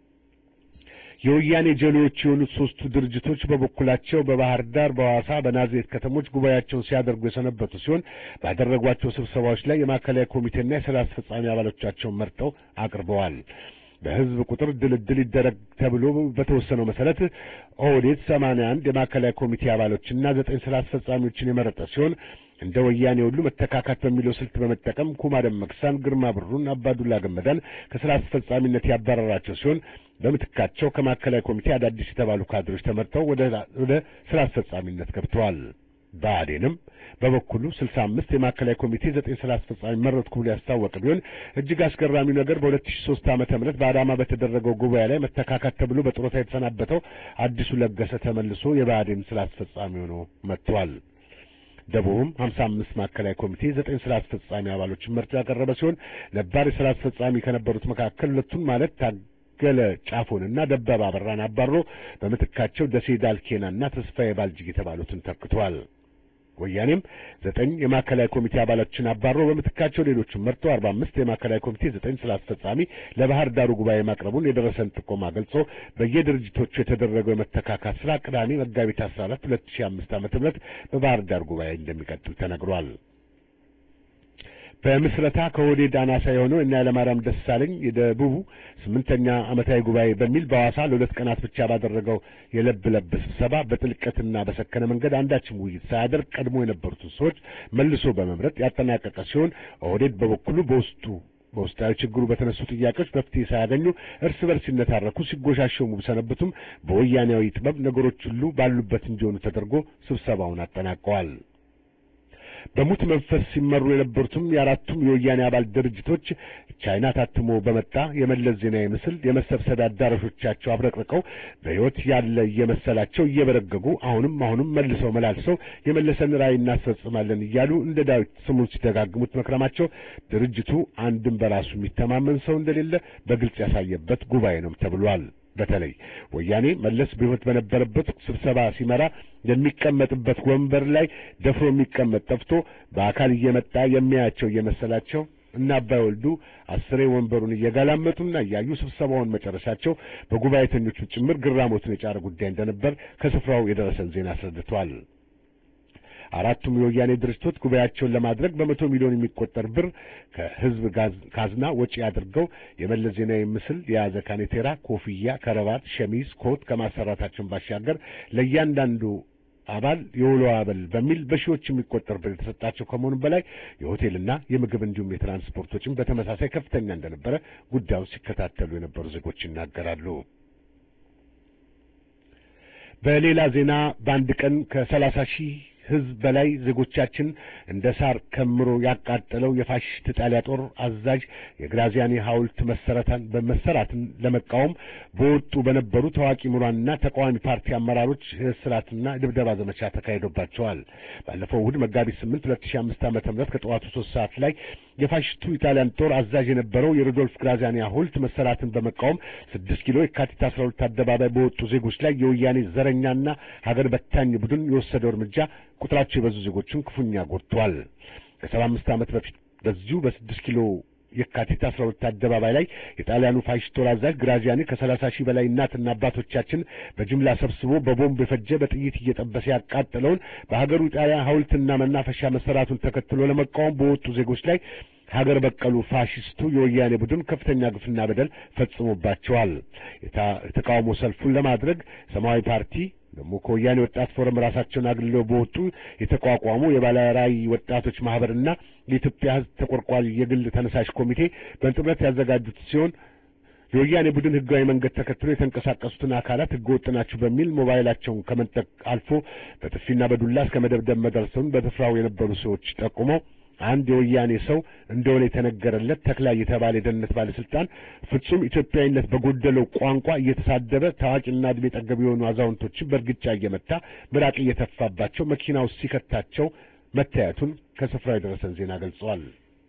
የወያኔ ጀሌዎች የሆኑት ሶስቱ ድርጅቶች በበኩላቸው በባህር ዳር፣ በሐዋሳ፣ በናዝሬት ከተሞች ጉባኤያቸውን ሲያደርጉ የሰነበቱ ሲሆን ባደረጓቸው ስብሰባዎች ላይ የማዕከላዊ ኮሚቴና የስራ አስፈጻሚ አባሎቻቸውን መርጠው አቅርበዋል። በህዝብ ቁጥር ድልድል ይደረግ ተብሎ በተወሰነው መሰረት ኦህዴድ ሰማንያ አንድ የማዕከላዊ ኮሚቴ አባሎችና ዘጠኝ ስራ አስፈጻሚዎችን የመረጠ ሲሆን እንደ ወያኔ ሁሉ መተካካት በሚለው ስልት በመጠቀም ኩማ ደመቅሳን፣ ግርማ ብሩን፣ አባዱላ ገመዳን ከስራ አስፈጻሚነት ያባረራቸው ሲሆን በምትካቸው ከማዕከላዊ ኮሚቴ አዳዲስ የተባሉ ካድሮች ተመርጠው ወደ ስራ አስፈጻሚነት ገብተዋል። ብአዴንም በበኩሉ ስልሳ አምስት የማዕከላዊ ኮሚቴ ዘጠኝ ስራ አስፈጻሚ መረጥኩ ብሎ ያስታወቀ ቢሆን እጅግ አስገራሚው ነገር በሁለት ሺህ ሦስት ዓመተ ምህረት በአዳማ በተደረገው ጉባኤ ላይ መተካካት ተብሎ በጡረታ የተሰናበተው አዲሱ ለገሰ ተመልሶ የብአዴን ስራ አስፈጻሚ ሆኖ መጥቷል። ደቡብም ሀምሳ አምስት ማዕከላዊ ኮሚቴ ዘጠኝ ስራ አስፈጻሚ አባሎችን መርጦ ያቀረበ ሲሆን ነባር የስራ አስፈጻሚ ከነበሩት መካከል ሁለቱን ማለት ታገለ ጫፎንና ደበበ አበራን አባሮ በምትካቸው ደሴ ዳልኬናና ተስፋዬ ባልጅግ የተባሉትን ተክቷል። ወያኔም ዘጠኝ የማዕከላዊ ኮሚቴ አባሎችን አባሮ በምትካቸው ሌሎችን መርጦ አርባ አምስት የማዕከላዊ ኮሚቴ ዘጠኝ ስራ አስፈጻሚ ለባህር ዳሩ ጉባኤ ማቅረቡን የደረሰን ጥቆማ ገልጾ በየድርጅቶቹ የተደረገው የመተካካት ስራ ቅዳሜ መጋቢት አስራ አራት ሁለት ሺህ አምስት ዓመተ ምህረት በባህር ዳር ጉባኤ እንደሚቀጥል ተነግሯል። በምስረታ ከኦህዴድ አናሳ የሆነው እና ኃይለማርያም ደሳለኝ የደቡቡ ስምንተኛ ዓመታዊ ጉባኤ በሚል በሐዋሳ ለሁለት ቀናት ብቻ ባደረገው የለብ ለብ ስብሰባ በጥልቀትና በሰከነ መንገድ አንዳችም ውይይት ሳያደርግ ቀድሞ የነበሩትን ሰዎች መልሶ በመምረጥ ያጠናቀቀ ሲሆን ኦህዴድ በበኩሉ በውስጡ በውስጣዊ ችግሩ በተነሱ ጥያቄዎች መፍትሄ ሳያገኙ እርስ በርስ ሲነታረኩ ሲጎሻሸሙ ቢሰነብቱም በወያኔያዊ ጥበብ ነገሮች ሁሉ ባሉበት እንዲሆኑ ተደርጎ ስብሰባውን አጠናቀዋል። በሙት መንፈስ ሲመሩ የነበሩትም የአራቱም የወያኔ አባል ድርጅቶች ቻይና ታትሞ በመጣ የመለስ ዜናዊ ምስል የመሰብሰቢያ አዳራሾቻቸው አብረቅርቀው በሕይወት ያለ እየመሰላቸው እየበረገጉ አሁንም አሁንም መልሰው መላልሰው የመለሰን ራዕይ እናስፈጽማለን እያሉ እንደ ዳዊት ስሙን ሲደጋግሙት መክረማቸው ድርጅቱ አንድም በራሱ የሚተማመን ሰው እንደሌለ በግልጽ ያሳየበት ጉባኤ ነው ተብሏል። በተለይ ወያኔ መለስ በሕይወት በነበረበት ስብሰባ ሲመራ የሚቀመጥበት ወንበር ላይ ደፍሮ የሚቀመጥ ጠፍቶ በአካል እየመጣ የሚያያቸው እየመሰላቸው እና አባይ ወልዱ አስሬ ወንበሩን እየጋላመጡና እያዩ ስብሰባውን መጨረሻቸው በጉባኤተኞቹ ጭምር ግራሞትን የጫረ ጉዳይ እንደነበር ከስፍራው የደረሰን ዜና አስረድቷል። አራቱም የወያኔ ድርጅቶች ጉባኤያቸውን ለማድረግ በመቶ ሚሊዮን የሚቆጠር ብር ከሕዝብ ካዝና ወጪ አድርገው የመለስ ዜናዊ ምስል የያዘ ካኔቴራ፣ ኮፍያ፣ ከረባት፣ ሸሚዝ፣ ኮት ከማሰራታቸውን ባሻገር ለእያንዳንዱ አባል የውሎ አበል በሚል በሺዎች የሚቆጠር ብር የተሰጣቸው ከመሆኑ በላይ የሆቴልና የምግብ እንዲሁም የትራንስፖርት ወጪም በተመሳሳይ ከፍተኛ እንደነበረ ጉዳዩን ሲከታተሉ የነበሩ ዜጎች ይናገራሉ። በሌላ ዜና በአንድ ቀን ከሰላሳ ሺህ ሕዝብ በላይ ዜጎቻችን እንደ ሳር ከምሮ ያቃጠለው የፋሽስት ጣሊያ ጦር አዛዥ የግራዚያኒ ሐውልት መሰረታን በመሰራትን ለመቃወም በወጡ በነበሩ ታዋቂ ምሁራንና ተቃዋሚ ፓርቲ አመራሮች እስራትና ድብደባ ዘመቻ ተካሂዶባቸዋል። ባለፈው እሁድ መጋቢት ስምንት ሁለት ሺህ አምስት ዓመተ ምህረት ከጠዋቱ ሶስት ሰዓት ላይ የፋሽስቱ ኢጣሊያን ጦር አዛዥ የነበረው የሮዶልፍ ግራዚያኒ ሐውልት መሰራትን በመቃወም ስድስት ኪሎ የካቲት አስራ ሁለት አደባባይ በወጡ ዜጎች ላይ የወያኔ ዘረኛና ሀገር በታኝ ቡድን የወሰደው እርምጃ ቁጥራቸው የበዙ ዜጎችን ክፉኛ ጎድቷል። ከሰባ አምስት ዓመት በፊት በዚሁ በስድስት ኪሎ የካቲት አስራ ሁለት አደባባይ ላይ የጣሊያኑ ፋሽስት ጦር አዛዥ ግራዚያኒ ከሰላሳ ሺህ በላይ እናትና አባቶቻችን በጅምላ ሰብስቦ በቦምብ የፈጀ በጥይት እየጠበሰ ያቃጠለውን በሀገሩ ጣሊያ ሐውልትና መናፈሻ መሰራቱን ተከትሎ ለመቃወም በወጡ ዜጎች ላይ ሀገር በቀሉ ፋሽስቱ የወያኔ ቡድን ከፍተኛ ግፍና በደል ፈጽሞባቸዋል። የተቃውሞ ሰልፉን ለማድረግ ሰማያዊ ፓርቲ ደግሞ ከወያኔ ወጣት ፎረም ራሳቸውን አግልለው በወጡ የተቋቋሙ የባለራዕይ ወጣቶች ማህበርና የኢትዮጵያ ሕዝብ ተቆርቋሪ የግል ተነሳሽ ኮሚቴ በጥምረት ያዘጋጁት ሲሆን የወያኔ ቡድን ህጋዊ መንገድ ተከትሎ የተንቀሳቀሱትን አካላት ህገ ወጥ ናችሁ በሚል ሞባይላቸውን ከመንጠቅ አልፎ በጥፊና በዱላ እስከ መደብደብ መድረሱን በስፍራው የነበሩ ሰዎች ጠቁመው አንድ የወያኔ ሰው እንደሆነ የተነገረለት ተክላይ የተባለ የደህንነት ባለስልጣን ፍጹም ኢትዮጵያዊነት በጎደለው ቋንቋ እየተሳደበ ታዋቂና እድሜ ጠገብ የሆኑ አዛውንቶችን በእርግጫ እየመታ ምራቅ እየተፋባቸው መኪና ውስጥ ሲከታቸው መታየቱን ከስፍራው የደረሰን ዜና ገልጸዋል።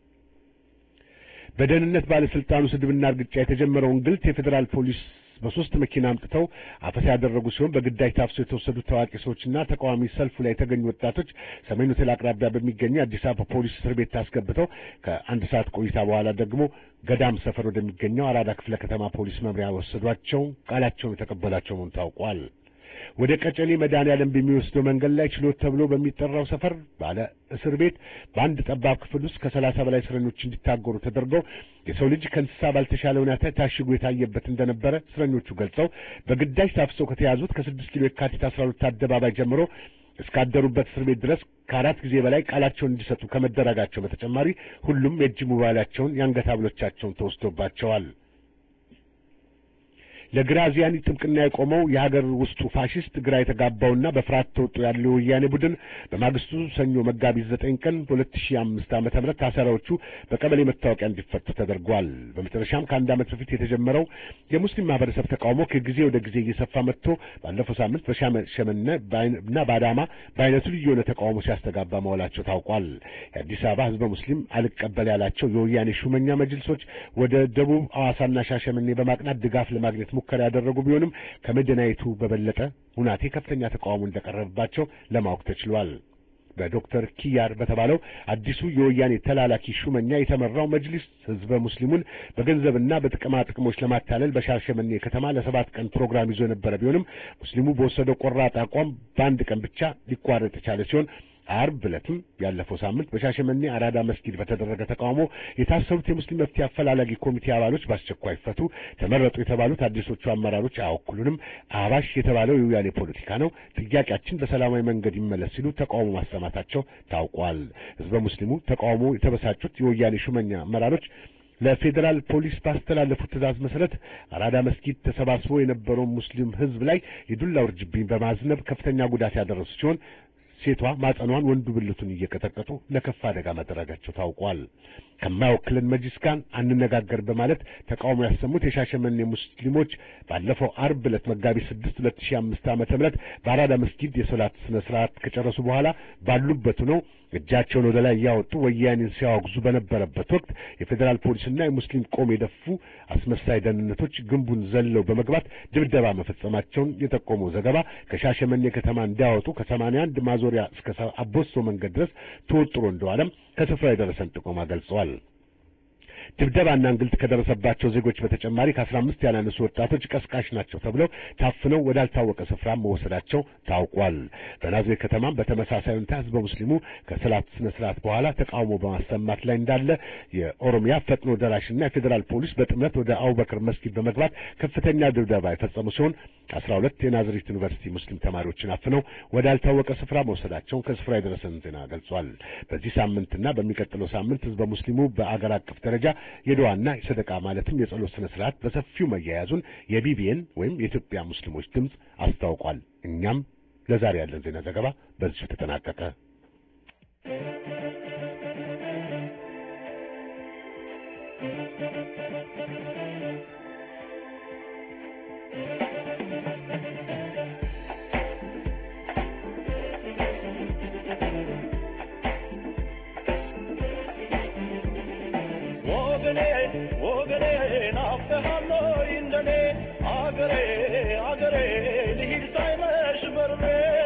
በደህንነት ባለስልጣኑ ስድብና እርግጫ የተጀመረውን ግልት የፌዴራል ፖሊስ በሶስት መኪና አምጥተው አፈሳ ያደረጉ ሲሆን በግዳጅ ታፍሰው የተወሰዱት ታዋቂ ሰዎችና ተቃዋሚ ሰልፉ ላይ የተገኙ ወጣቶች ሰሜን ሆቴል አቅራቢያ በሚገኘው የአዲስ አበባ ፖሊስ እስር ቤት አስገብተው ከአንድ ሰዓት ቆይታ በኋላ ደግሞ ገዳም ሰፈር ወደሚገኘው አራዳ ክፍለ ከተማ ፖሊስ መምሪያ ወሰዷቸው። ቃላቸውን የተቀበላቸው መሆኑ ታውቋል። ወደ ቀጨሌ መድኃኔዓለም በሚወስደው መንገድ ላይ ችሎት ተብሎ በሚጠራው ሰፈር ባለ እስር ቤት በአንድ ጠባብ ክፍል ውስጥ ከሰላሳ በላይ እስረኞች እንዲታገሩ ተደርገው የሰው ልጅ ከእንስሳ ባልተሻለ ሁኔታ ታሽጎ የታየበት እንደነበረ እስረኞቹ ገልጸው በግዳጅ ታፍሰው ከተያዙት ከስድስት ኪሎ የካቲት አስራ ሁለት አደባባይ ጀምሮ እስካደሩበት እስር ቤት ድረስ ከአራት ጊዜ በላይ ቃላቸውን እንዲሰጡ ከመደረጋቸው በተጨማሪ ሁሉም የእጅ ሞባይላቸውን የአንገት ሐብሎቻቸውን ተወስዶባቸዋል። ለግራዚያኒ ጥብቅና የቆመው የሀገር ውስጡ ፋሽስት ግራ የተጋባውና በፍርሃት ተውጦ ያለው የወያኔ ቡድን በማግስቱ ሰኞ መጋቢት ዘጠኝ ቀን ሁለት ሺህ አምስት ዓመተ ምህረት ታሳሪዎቹ በቀበሌ መታወቂያ እንዲፈቱ ተደርጓል። በመጨረሻም ከአንድ ዓመት በፊት የተጀመረው የሙስሊም ማህበረሰብ ተቃውሞ ከጊዜ ወደ ጊዜ እየሰፋ መጥቶ ባለፈው ሳምንት በሻሸመኔ እና በአዳማ በአይነቱ ልዩ የሆነ ተቃውሞ ሲያስተጋባ መዋላቸው ታውቋል። የአዲስ አበባ ህዝበ ሙስሊም አልቀበል ያላቸው የወያኔ ሹመኛ መጅልሶች ወደ ደቡብ ሐዋሳና ሻሸመኔ በማቅናት ድጋፍ ለማግኘት ሙከራ ያደረጉ ቢሆንም ከመዲናይቱ በበለጠ ሁናቴ ከፍተኛ ተቃውሞ እንደቀረበባቸው ለማወቅ ተችሏል። በዶክተር ኪያር በተባለው አዲሱ የወያኔ ተላላኪ ሹመኛ የተመራው መጅሊስ ህዝበ ሙስሊሙን በገንዘብና በጥቅማ ጥቅሞች ለማታለል በሻሸመኔ ከተማ ለሰባት ቀን ፕሮግራም ይዞ የነበረ ቢሆንም ሙስሊሙ በወሰደው ቆራጥ አቋም በአንድ ቀን ብቻ ሊቋረጥ የቻለ ሲሆን አርብ ዕለትም ያለፈው ሳምንት በሻሸመኔ አራዳ መስጊድ በተደረገ ተቃውሞ የታሰሩት የሙስሊም መፍትሄ አፈላላጊ ኮሚቴ አባሎች በአስቸኳይ ፈቱ፣ ተመረጡ የተባሉት አዲሶቹ አመራሮች አያወክሉንም፣ አባሽ የተባለው የወያኔ ፖለቲካ ነው፣ ጥያቄያችን በሰላማዊ መንገድ ይመለስ ሲሉ ተቃውሞ ማሰማታቸው ታውቋል። ህዝበ ሙስሊሙ ተቃውሞ የተበሳጩት የወያኔ ሹመኛ አመራሮች ለፌዴራል ፖሊስ ባስተላለፉት ትዕዛዝ መሰረት አራዳ መስጊድ ተሰባስቦ የነበረውን ሙስሊም ህዝብ ላይ የዱላ ውርጅብኝ በማዝነብ ከፍተኛ ጉዳት ያደረሱ ሲሆን ሴቷ ማጸኗን ወንዱ ብልቱን እየቀጠቀጡ ለከፋ አደጋ መደረጋቸው ታውቋል። ከማይወክልን መጅሊስ ጋር አንነጋገር በማለት ተቃውሞ ያሰሙት የሻሸመኔ ሙስሊሞች ባለፈው አርብ ዕለት መጋቢት ስድስት ሁለት ሺህ አምስት ዓመተ ምህረት በአራዳ መስጊድ የሶላት ስነ ስርዓት ከጨረሱ በኋላ ባሉበት ነው እጃቸውን ወደ ላይ እያወጡ ወያኔን ሲያወግዙ በነበረበት ወቅት የፌዴራል ፖሊስና የሙስሊም ቆም የደፉ አስመሳይ ደህንነቶች ግንቡን ዘለው በመግባት ድብደባ መፈጸማቸውን የጠቆመው ዘገባ ከሻሸመኔ ከተማ እንዲያወጡ ከሰማንያ አንድ ማዞሪያ እስከ አቦሶ መንገድ ድረስ ተወጥሮ እንደዋለም ከስፍራ የደረሰን ጥቆማ ገልጸዋል። ድብደባና እንግልት ከደረሰባቸው ዜጎች በተጨማሪ ከአስራ አምስት ያላነሱ ወጣቶች ቀስቃሽ ናቸው ተብለው ታፍነው ወዳልታወቀ ስፍራ መወሰዳቸው ታውቋል። በናዝሬት ከተማም በተመሳሳይ ሁኔታ ህዝበ ሙስሊሙ ከሰላት ስነ ስርዓት በኋላ ተቃውሞ በማሰማት ላይ እንዳለ የኦሮሚያ ፈጥኖ ደራሽና የፌዴራል ፖሊስ በጥምረት ወደ አቡበክር መስጊድ በመግባት ከፍተኛ ድብደባ የፈጸሙ ሲሆን አስራ ሁለት የናዝሬት ዩኒቨርሲቲ ሙስሊም ተማሪዎችን አፍነው ወዳልታወቀ ስፍራ መውሰዳቸውን ከስፍራ የደረሰን ዜና ገልጿል። በዚህ ሳምንትና በሚቀጥለው ሳምንት ህዝበ ሙስሊሙ በአገር አቀፍ ደረጃ የድዋና የሰደቃ ማለትም የጸሎት ስነ ስርዓት በሰፊው መያያዙን የቢቢኤን ወይም የኢትዮጵያ ሙስሊሞች ድምፅ አስታውቋል። እኛም ለዛሬ ያለን ዜና ዘገባ በዚሁ ተጠናቀቀ። ወገኔ ወገኔ ናፍቀሃለሁ እንደኔ አገሬ አገሬ ልሂድ ሳይመሽ በርሬ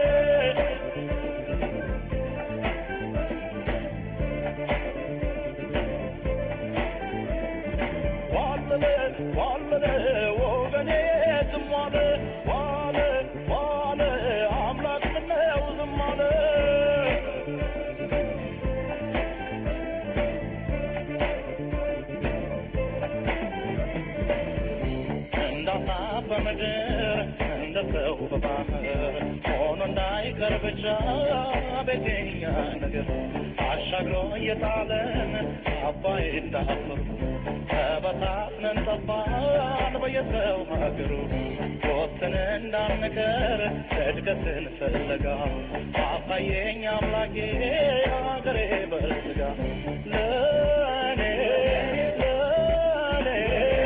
ዋለለ ዋለለ ወገኔ ዝም አለ ዋለ ዋለ አምላክ ምነው ዝም አለ እንዳሳ በምድር እንደ ሰው በባህር ሆኖ እንዳይቀር ብቻ ቤተኛ ነገር አሻግሮ እየጣለን አባይ እንዳፈሩ ተበታትነን ጠፋን በየሰው ሀገሩ ወጥተን እንዳንቀር እድገትን ፍለጋ አሳየኝ አምላኬ አገሬ በስጋ ለእኔ ለእኔ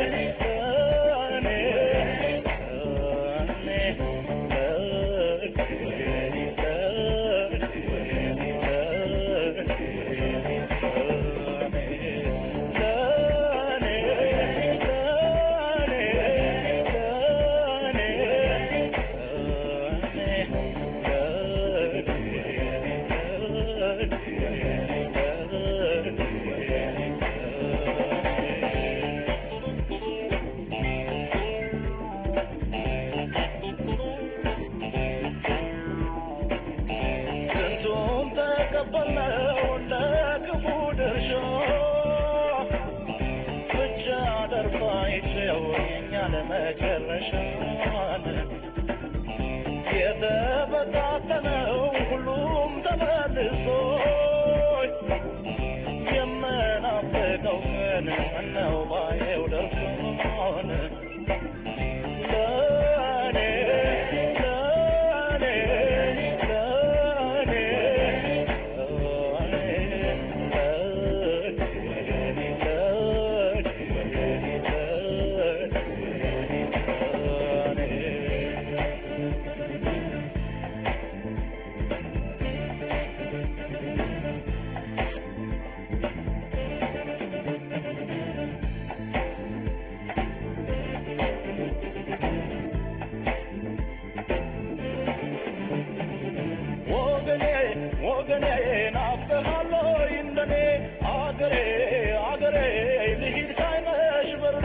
ስንቱን ተቀበልነው እንደ ክፉ ድርሻ ብቻ ደርባይቸው የኛ ለመጨረሻን የተበታተነው ሁሉም ተመልሶ የምናፍቀው ግን ምነው ባየው ደርሶን ለእኔ ለእኔ ለእኔ ወገኔ ወገኔ ናፍቀሃለሁ እንደኔ አገሬ አገሬ ልሂድ ሳይመሽ በርሬ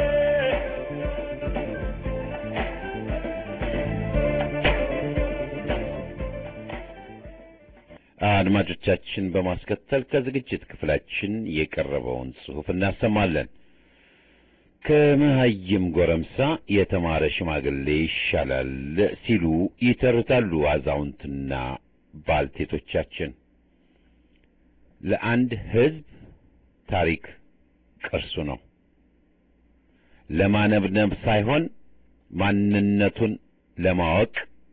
አድማጮቻችን በማስከተል ከዝግጅት ክፍላችን የቀረበውን ጽሑፍ እናሰማለን። ከመሀይም ጎረምሳ የተማረ ሽማግሌ ይሻላል ሲሉ ይተርታሉ አዛውንትና ባልቴቶቻችን። ለአንድ ሕዝብ ታሪክ ቅርሱ ነው። ለማነብነብ ሳይሆን ማንነቱን ለማወቅ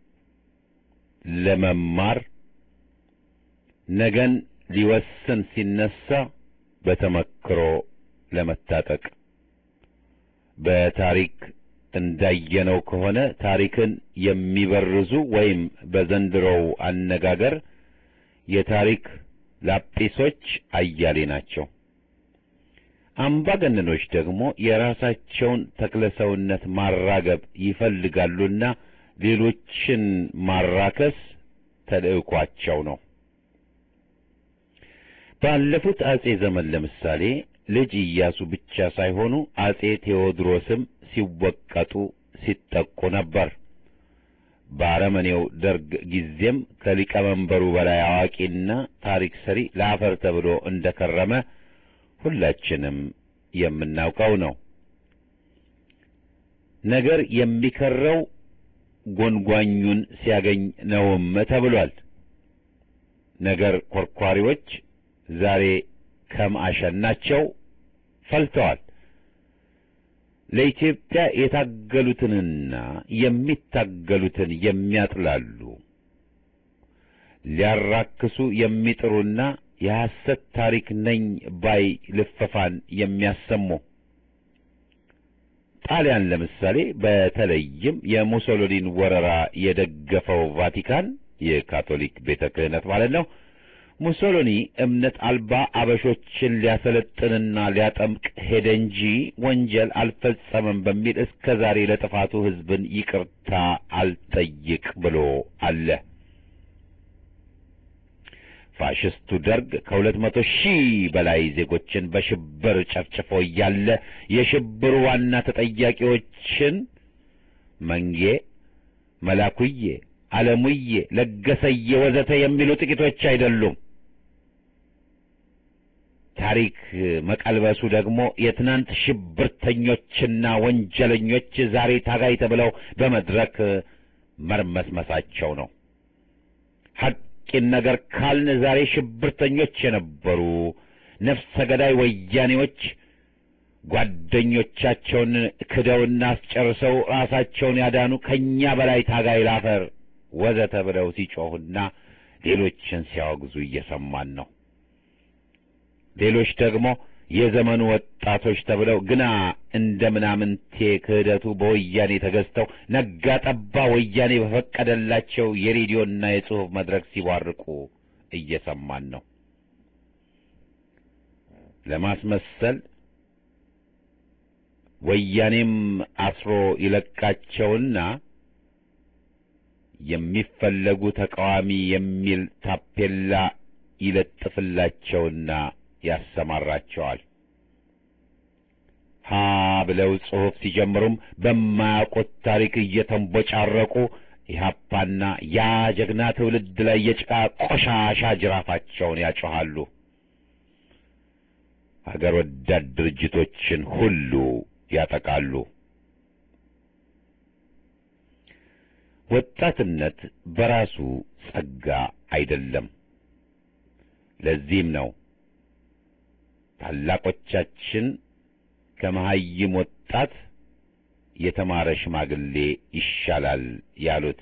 ለመማር ነገን ሊወስን ሲነሳ በተመክሮ ለመታጠቅ በታሪክ እንዳየነው ከሆነ ታሪክን የሚበርዙ ወይም በዘንድሮው አነጋገር የታሪክ ላጲሶች አያሌ ናቸው። አምባገነኖች ደግሞ የራሳቸውን ተክለሰውነት ማራገብ ይፈልጋሉና ሌሎችን ማራከስ ተልዕኳቸው ነው። ባለፉት አጼ ዘመን ለምሳሌ ልጅ ኢያሱ ብቻ ሳይሆኑ አጼ ቴዎድሮስም ሲወቀጡ ሲጠቁ ነበር። በአረመኔው ደርግ ጊዜም ከሊቀመንበሩ በላይ አዋቂና ታሪክ ሰሪ ለአፈር ተብሎ እንደከረመ ሁላችንም የምናውቀው ነው። ነገር የሚከረው ጎንጓኙን ሲያገኝ ነውም ተብሏል። ነገር ኮርኳሪዎች ዛሬ ከም አሸናቸው ፈልተዋል። ለኢትዮጵያ የታገሉትንና የሚታገሉትን የሚያጥላሉ ሊያራክሱ የሚጥሩና የሐሰት ታሪክ ነኝ ባይ ልፈፋን የሚያሰሙ ጣሊያን ለምሳሌ በተለይም የሙሶሎኒን ወረራ የደገፈው ቫቲካን የካቶሊክ ቤተ ክህነት ማለት ነው። ሙሶሎኒ እምነት አልባ አበሾችን ሊያሰለጥንና ሊያጠምቅ ሄደ እንጂ ወንጀል አልፈጸመም በሚል እስከ ዛሬ ለጥፋቱ ሕዝብን ይቅርታ አልጠይቅ ብሎ አለ። ፋሽስቱ ደርግ ከሁለት መቶ ሺህ በላይ ዜጎችን በሽብር ጨፍጭፎ እያለ የሽብሩ ዋና ተጠያቂዎችን መንጌ፣ መላኩዬ፣ አለሙዬ፣ ለገሰዬ ወዘተ የሚሉ ጥቂቶች አይደሉም። ታሪክ መቀልበሱ ደግሞ የትናንት ሽብርተኞችና ወንጀለኞች ዛሬ ታጋይ ተብለው በመድረክ መርመስመሳቸው ነው። ሐቂን ነገር ካልን ዛሬ ሽብርተኞች የነበሩ ነፍሰ ገዳይ ወያኔዎች ጓደኞቻቸውን ክደውና አስጨርሰው ራሳቸውን ያዳኑ ከእኛ በላይ ታጋይ ላፈር ወዘተ ብለው ሲጮሁና ሌሎችን ሲያወግዙ እየሰማን ነው። ሌሎች ደግሞ የዘመኑ ወጣቶች ተብለው ግና እንደ ምናምንቴ ክህደቱ በወያኔ ተገዝተው ነጋ ጠባ ወያኔ በፈቀደላቸው የሬዲዮና የጽሑፍ መድረክ ሲቧርቁ እየሰማን ነው። ለማስመሰል ወያኔም አስሮ ይለቃቸውና የሚፈለጉ ተቃዋሚ የሚል ታፔላ ይለጥፍላቸውና ያሰማራቸዋል። ሀ ብለው ጽሑፍ ሲጀምሩም በማያውቁት ታሪክ እየተንቦጫረቁ ኢህአፓና ያ ጀግና ትውልድ ላይ የጭቃ ቆሻሻ ጅራፋቸውን ያጮኻሉ። ሀገር ወዳድ ድርጅቶችን ሁሉ ያጠቃሉ። ወጣትነት በራሱ ጸጋ አይደለም። ለዚህም ነው ታላቆቻችን ከመሐይም ወጣት የተማረ ሽማግሌ ይሻላል ያሉት።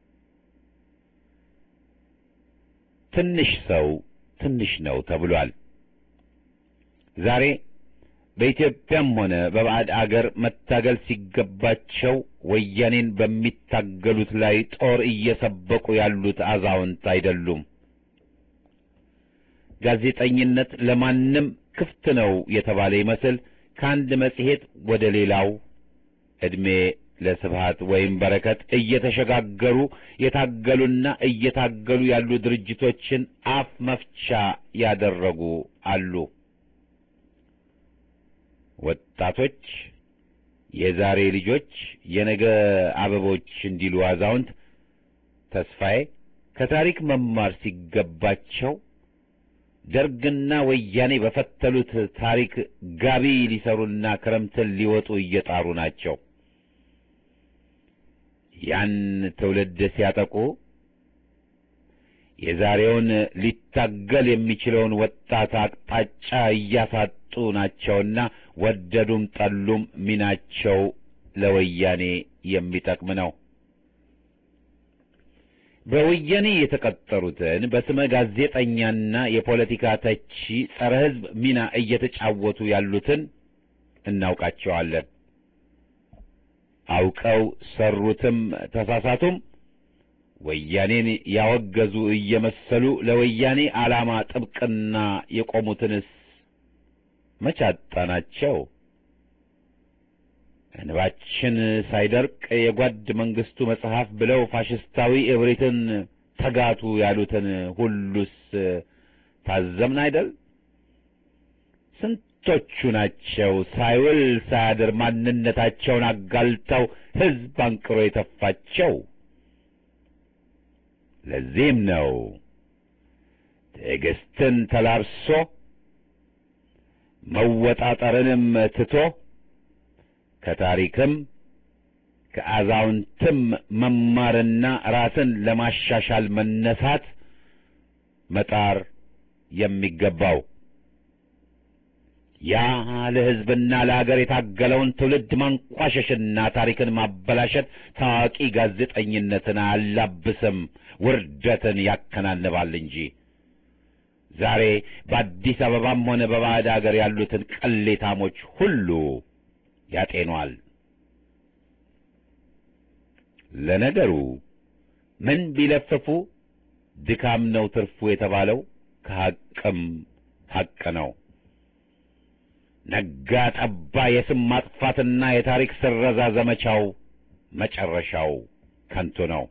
ትንሽ ሰው ትንሽ ነው ተብሏል። ዛሬ በኢትዮጵያም ሆነ በባዕድ አገር መታገል ሲገባቸው ወያኔን በሚታገሉት ላይ ጦር እየሰበቁ ያሉት አዛውንት አይደሉም። ጋዜጠኝነት ለማንም ክፍት ነው የተባለ ይመስል ከአንድ መጽሔት ወደ ሌላው ዕድሜ ለስብሃት ወይም በረከት እየተሸጋገሩ የታገሉና እየታገሉ ያሉ ድርጅቶችን አፍ መፍቻ ያደረጉ አሉ። ወጣቶች የዛሬ ልጆች የነገ አበቦች እንዲሉ አዛውንት ተስፋዬ ከታሪክ መማር ሲገባቸው ደርግና ወያኔ በፈተሉት ታሪክ ጋቢ ሊሰሩና ክረምትን ሊወጡ እየጣሩ ናቸው። ያን ትውልድ ሲያጠቁ የዛሬውን ሊታገል የሚችለውን ወጣት አቅጣጫ እያሳጡ ናቸውና ወደዱም ጠሉም ሚናቸው ለወያኔ የሚጠቅም ነው። በወያኔ የተቀጠሩትን በስመ ጋዜጠኛና የፖለቲካ ተቺ ጸረ ሕዝብ ሚና እየተጫወቱ ያሉትን እናውቃቸዋለን። አውቀው ሰሩትም ተሳሳቱም ወያኔን ያወገዙ እየመሰሉ ለወያኔ ዓላማ ጥብቅና የቆሙትንስ መቼ አጣናቸው? እንባችን ሳይደርቅ የጓድ መንግስቱ መጽሐፍ ብለው ፋሽስታዊ እብሪትን ተጋቱ ያሉትን ሁሉስ ታዘምን አይደል? ስንቶቹ ናቸው ሳይውል ሳያድር ማንነታቸውን አጋልጠው ሕዝብ አንቅሮ የተፋቸው? ለዚህም ነው ትዕግስትን ተላብሶ መወጣጠርንም ትቶ ከታሪክም ከአዛውንትም መማርና ራስን ለማሻሻል መነሳት መጣር የሚገባው ያ ለሕዝብና ለአገር የታገለውን ትውልድ ማንቋሸሽና ታሪክን ማበላሸት ታዋቂ ጋዜጠኝነትን አያላብስም፣ ውርደትን ያከናንባል እንጂ። ዛሬ በአዲስ አበባም ሆነ በባዕድ አገር ያሉትን ቅሌታሞች ሁሉ ያጤኗል። ለነገሩ ምን ቢለፍፉ ድካም ነው ትርፉ የተባለው ከሐቅም ሐቅ ነው። ነጋ ጠባ የስም ማጥፋትና የታሪክ ስረዛ ዘመቻው መጨረሻው ከንቱ ነው።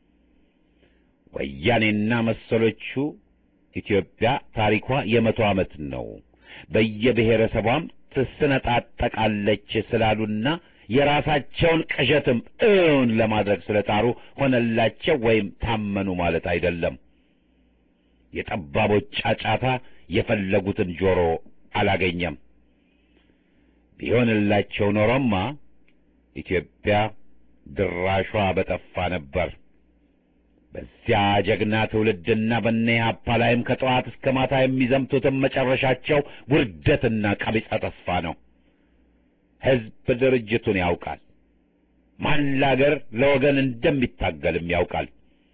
ወያኔና መሰሎቹ ኢትዮጵያ ታሪኳ የመቶ ዓመት ነው፣ በየብሔረሰቧም ትስነጣጠቃለች ስላሉና የራሳቸውን ቅዠትም እውን ለማድረግ ስለጣሩ ሆነላቸው ወይም ታመኑ ማለት አይደለም። የጠባቦች ጫጫታ የፈለጉትን ጆሮ አላገኘም። ቢሆንላቸው ኖሮማ ኢትዮጵያ ድራሿ በጠፋ ነበር። በዚያ ጀግና ትውልድና በነ ኢህአፓ ላይም ከጠዋት እስከ ማታ የሚዘምቱትን መጨረሻቸው ውርደትና ቀቢጸ ተስፋ ነው። ሕዝብ ድርጅቱን ያውቃል። ማን ለአገር ለወገን እንደሚታገልም ያውቃል።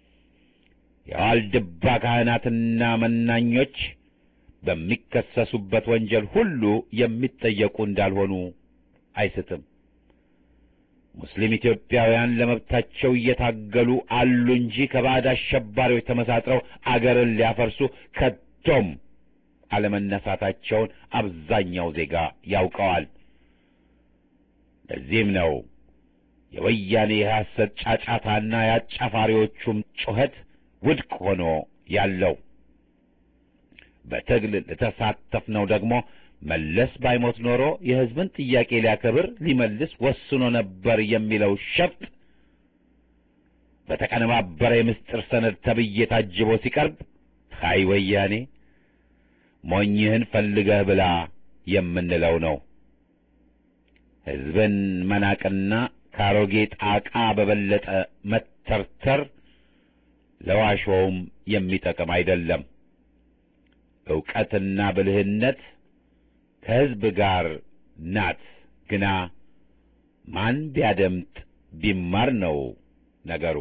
የዋልድባ ካህናትና መናኞች በሚከሰሱበት ወንጀል ሁሉ የሚጠየቁ እንዳልሆኑ አይስትም። ሙስሊም ኢትዮጵያውያን ለመብታቸው እየታገሉ አሉ እንጂ ከባዕድ አሸባሪዎች ተመሳጥረው አገርን ሊያፈርሱ ከቶም አለመነሳታቸውን አብዛኛው ዜጋ ያውቀዋል። ለዚህም ነው የወያኔ የሐሰት ጫጫታና የአጫፋሪዎቹም ጩኸት ውድቅ ሆኖ ያለው። በትግል ለተሳተፍነው ደግሞ መለስ ባይሞት ኖሮ የሕዝብን ጥያቄ ሊያከብር ሊመልስ ወስኖ ነበር የሚለው ሸፍጥ በተቀነባበረ የምስጢር ሰነድ ተብዬ ታጅቦ ሲቀርብ ሀይ ወያኔ ሞኝህን ፈልገህ ብላ የምንለው ነው። ሕዝብን መናቅና ከአሮጌ ጣቃ በበለጠ መተርተር ለዋሾውም የሚጠቅም አይደለም። ዕውቀትና ብልህነት ከሕዝብ ጋር ናት። ግና ማን ቢያደምጥ ቢማር ነው ነገሩ።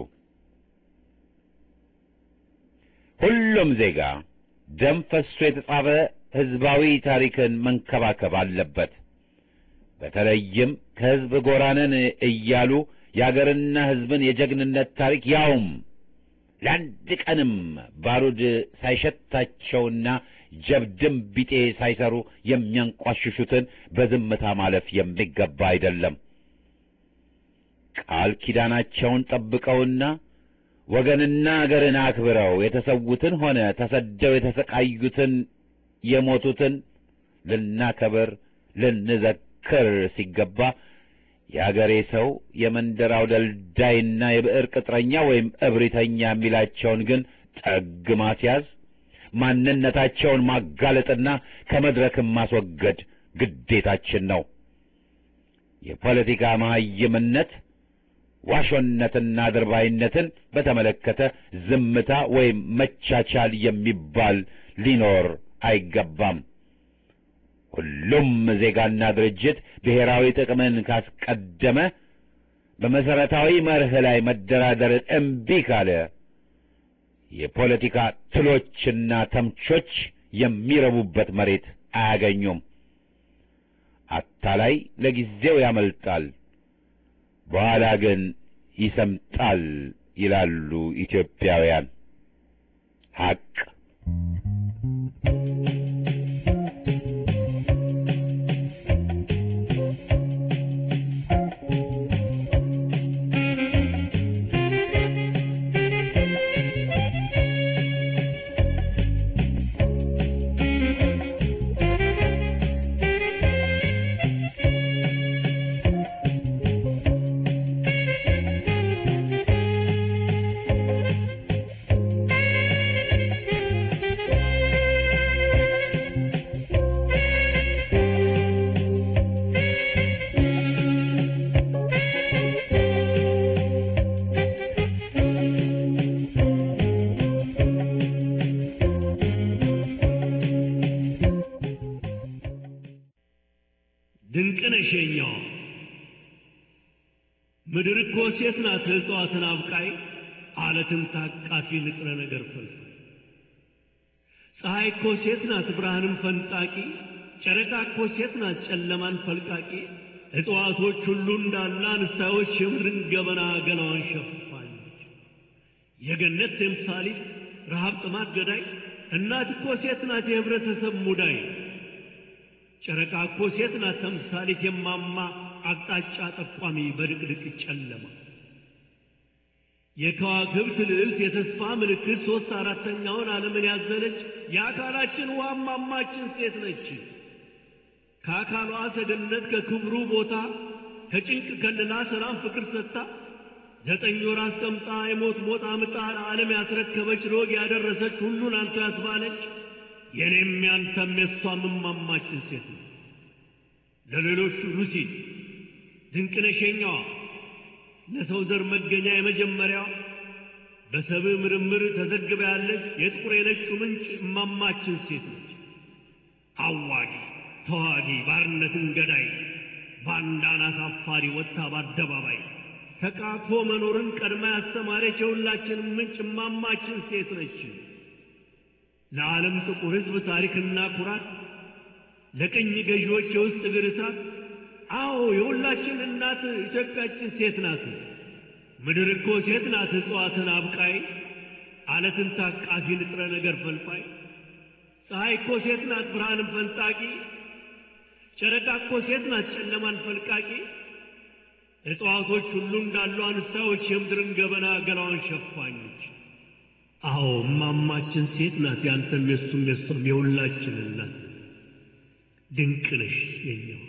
ሁሉም ዜጋ ደም ፈሶ የተጻፈ ሕዝባዊ ታሪክን መንከባከብ አለበት። በተለይም ከሕዝብ ጎራነን እያሉ የአገርና ሕዝብን የጀግንነት ታሪክ ያውም ለአንድ ቀንም ባሩድ ሳይሸታቸውና ጀብድም ቢጤ ሳይሰሩ የሚያንቋሽሹትን በዝምታ ማለፍ የሚገባ አይደለም። ቃል ኪዳናቸውን ጠብቀውና ወገንና አገርን አክብረው የተሰዉትን ሆነ ተሰደው የተሰቃዩትን የሞቱትን ልናከብር ልንዘክር ሲገባ የአገሬ ሰው የመንደራው ደልዳይና የብዕር ቅጥረኛ ወይም እብሪተኛ የሚላቸውን ግን ጠግ ማስያዝ ማንነታቸውን ማጋለጥና ከመድረክም ማስወገድ ግዴታችን ነው። የፖለቲካ መሐይምነት ዋሾነትና አድርባይነትን በተመለከተ ዝምታ ወይም መቻቻል የሚባል ሊኖር አይገባም። ሁሉም ዜጋና ድርጅት ብሔራዊ ጥቅምን ካስቀደመ በመሰረታዊ መርህ ላይ መደራደርን እምቢ ካለ የፖለቲካ ትሎችና ተምቾች የሚረቡበት መሬት አያገኙም። አታላይ ለጊዜው ያመልጣል፣ በኋላ ግን ይሰምጣል ይላሉ ኢትዮጵያውያን። ሐቅ ድንቅነሽ የኛዋ ምድር እኮ ሴት ናት እጽዋትን አብቃይ አለትን ታቃፊ ንጥረ ነገር ፈልፍ ፀሐይ እኮ ሴት ናት ብርሃንን ፈንጣቂ ጨረቃ እኮ ሴት ናት ጨለማን ፈልቃቂ እጽዋቶች ሁሉ እንዳለ አንስታዮች የምድርን ገበና ገላዋን ሸፋለች የገነት ተምሳሊት ረሃብ ጥማት ገዳይ እናት እኮ ሴት ናት የህብረተሰብ ሙዳይ ጨረቃ እኮ ሴት ናት ተምሳሊት የማማ አቅጣጫ ጠቋሚ በድቅድቅ ጨለማ የከዋክብት ልዕልት የተስፋ ምልክት ሦስት አራተኛውን ዓለምን ያዘለች የአካላችን ዋማማችን ሴት ነች። ከአካሏ ሰገነት ከክብሩ ቦታ ከጭንቅ ከልላ ሰላም ፍቅር ሰጥታ ዘጠኝ ወር አስቀምጣ የሞት ሞት አምጣ ለዓለም ያስረከበች ሮግ ያደረሰች ሁሉን አንተ ያስባለች የኔም ያንተም የሷም እማማችን ሴት ነው። ለሌሎቹ ሉሲ ድንቅነሸኛዋ ለሰው ዘር መገኛ የመጀመሪያዋ በሰብእ ምርምር ተዘግባ ያለች የጥቁር የነጩ ምንጭ እማማችን ሴት ነች። አዋጊ ተዋጊ ባርነትን ገዳይ ባንዳን አሳፋሪ ወጥታ በአደባባይ ተቃቅፎ መኖርን ቀድማ ያስተማረች የሁላችንም ምንጭ እማማችን ሴት ነች። ለዓለም ጥቁር ሕዝብ ታሪክና ኩራት ለቅኝ ገዢዎች የውስጥ እግር እሳት አዎ የሁላችን እናት ኢትዮጵያችን ሴት ናት። ምድር እኮ ሴት ናት እጽዋትን አብቃይ አለትን ታቃፊ ንጥረ ነገር ፈልፋይ ፀሐይ እኮ ሴት ናት ብርሃንን ፈንጣቂ ጨረቃ እኮ ሴት ናት ጨለማን ፈልቃቂ እጽዋቶች ሁሉ እንዳሉ አንስታዎች የምድርን ገበና ገላዋን ሸፋኞች አዎ እማማችን ሴት ናት ያንተም የሱም የሷም የሁላችን እናት ድንቅ ነሽ የኛው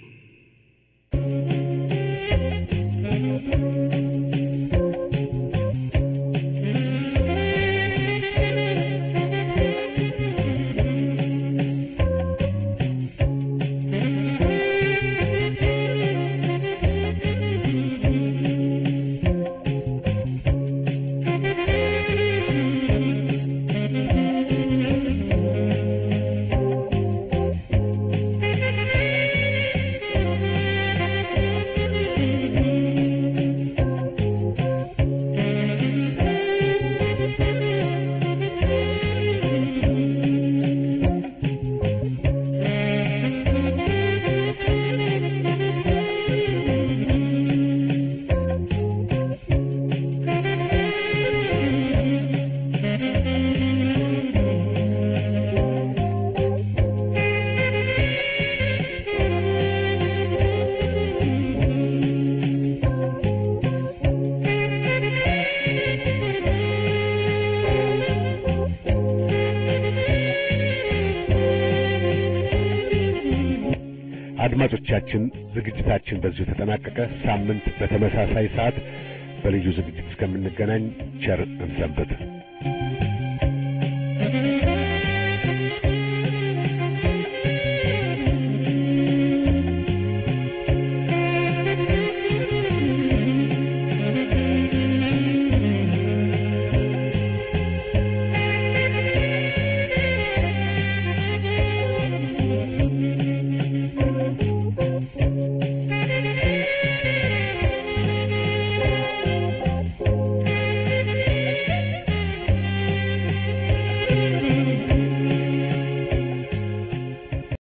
አድማጮቻችን ዝግጅታችን በዚሁ ተጠናቀቀ። ሳምንት በተመሳሳይ ሰዓት በልዩ ዝግጅት እስከምንገናኝ ቸር እንሰንብት።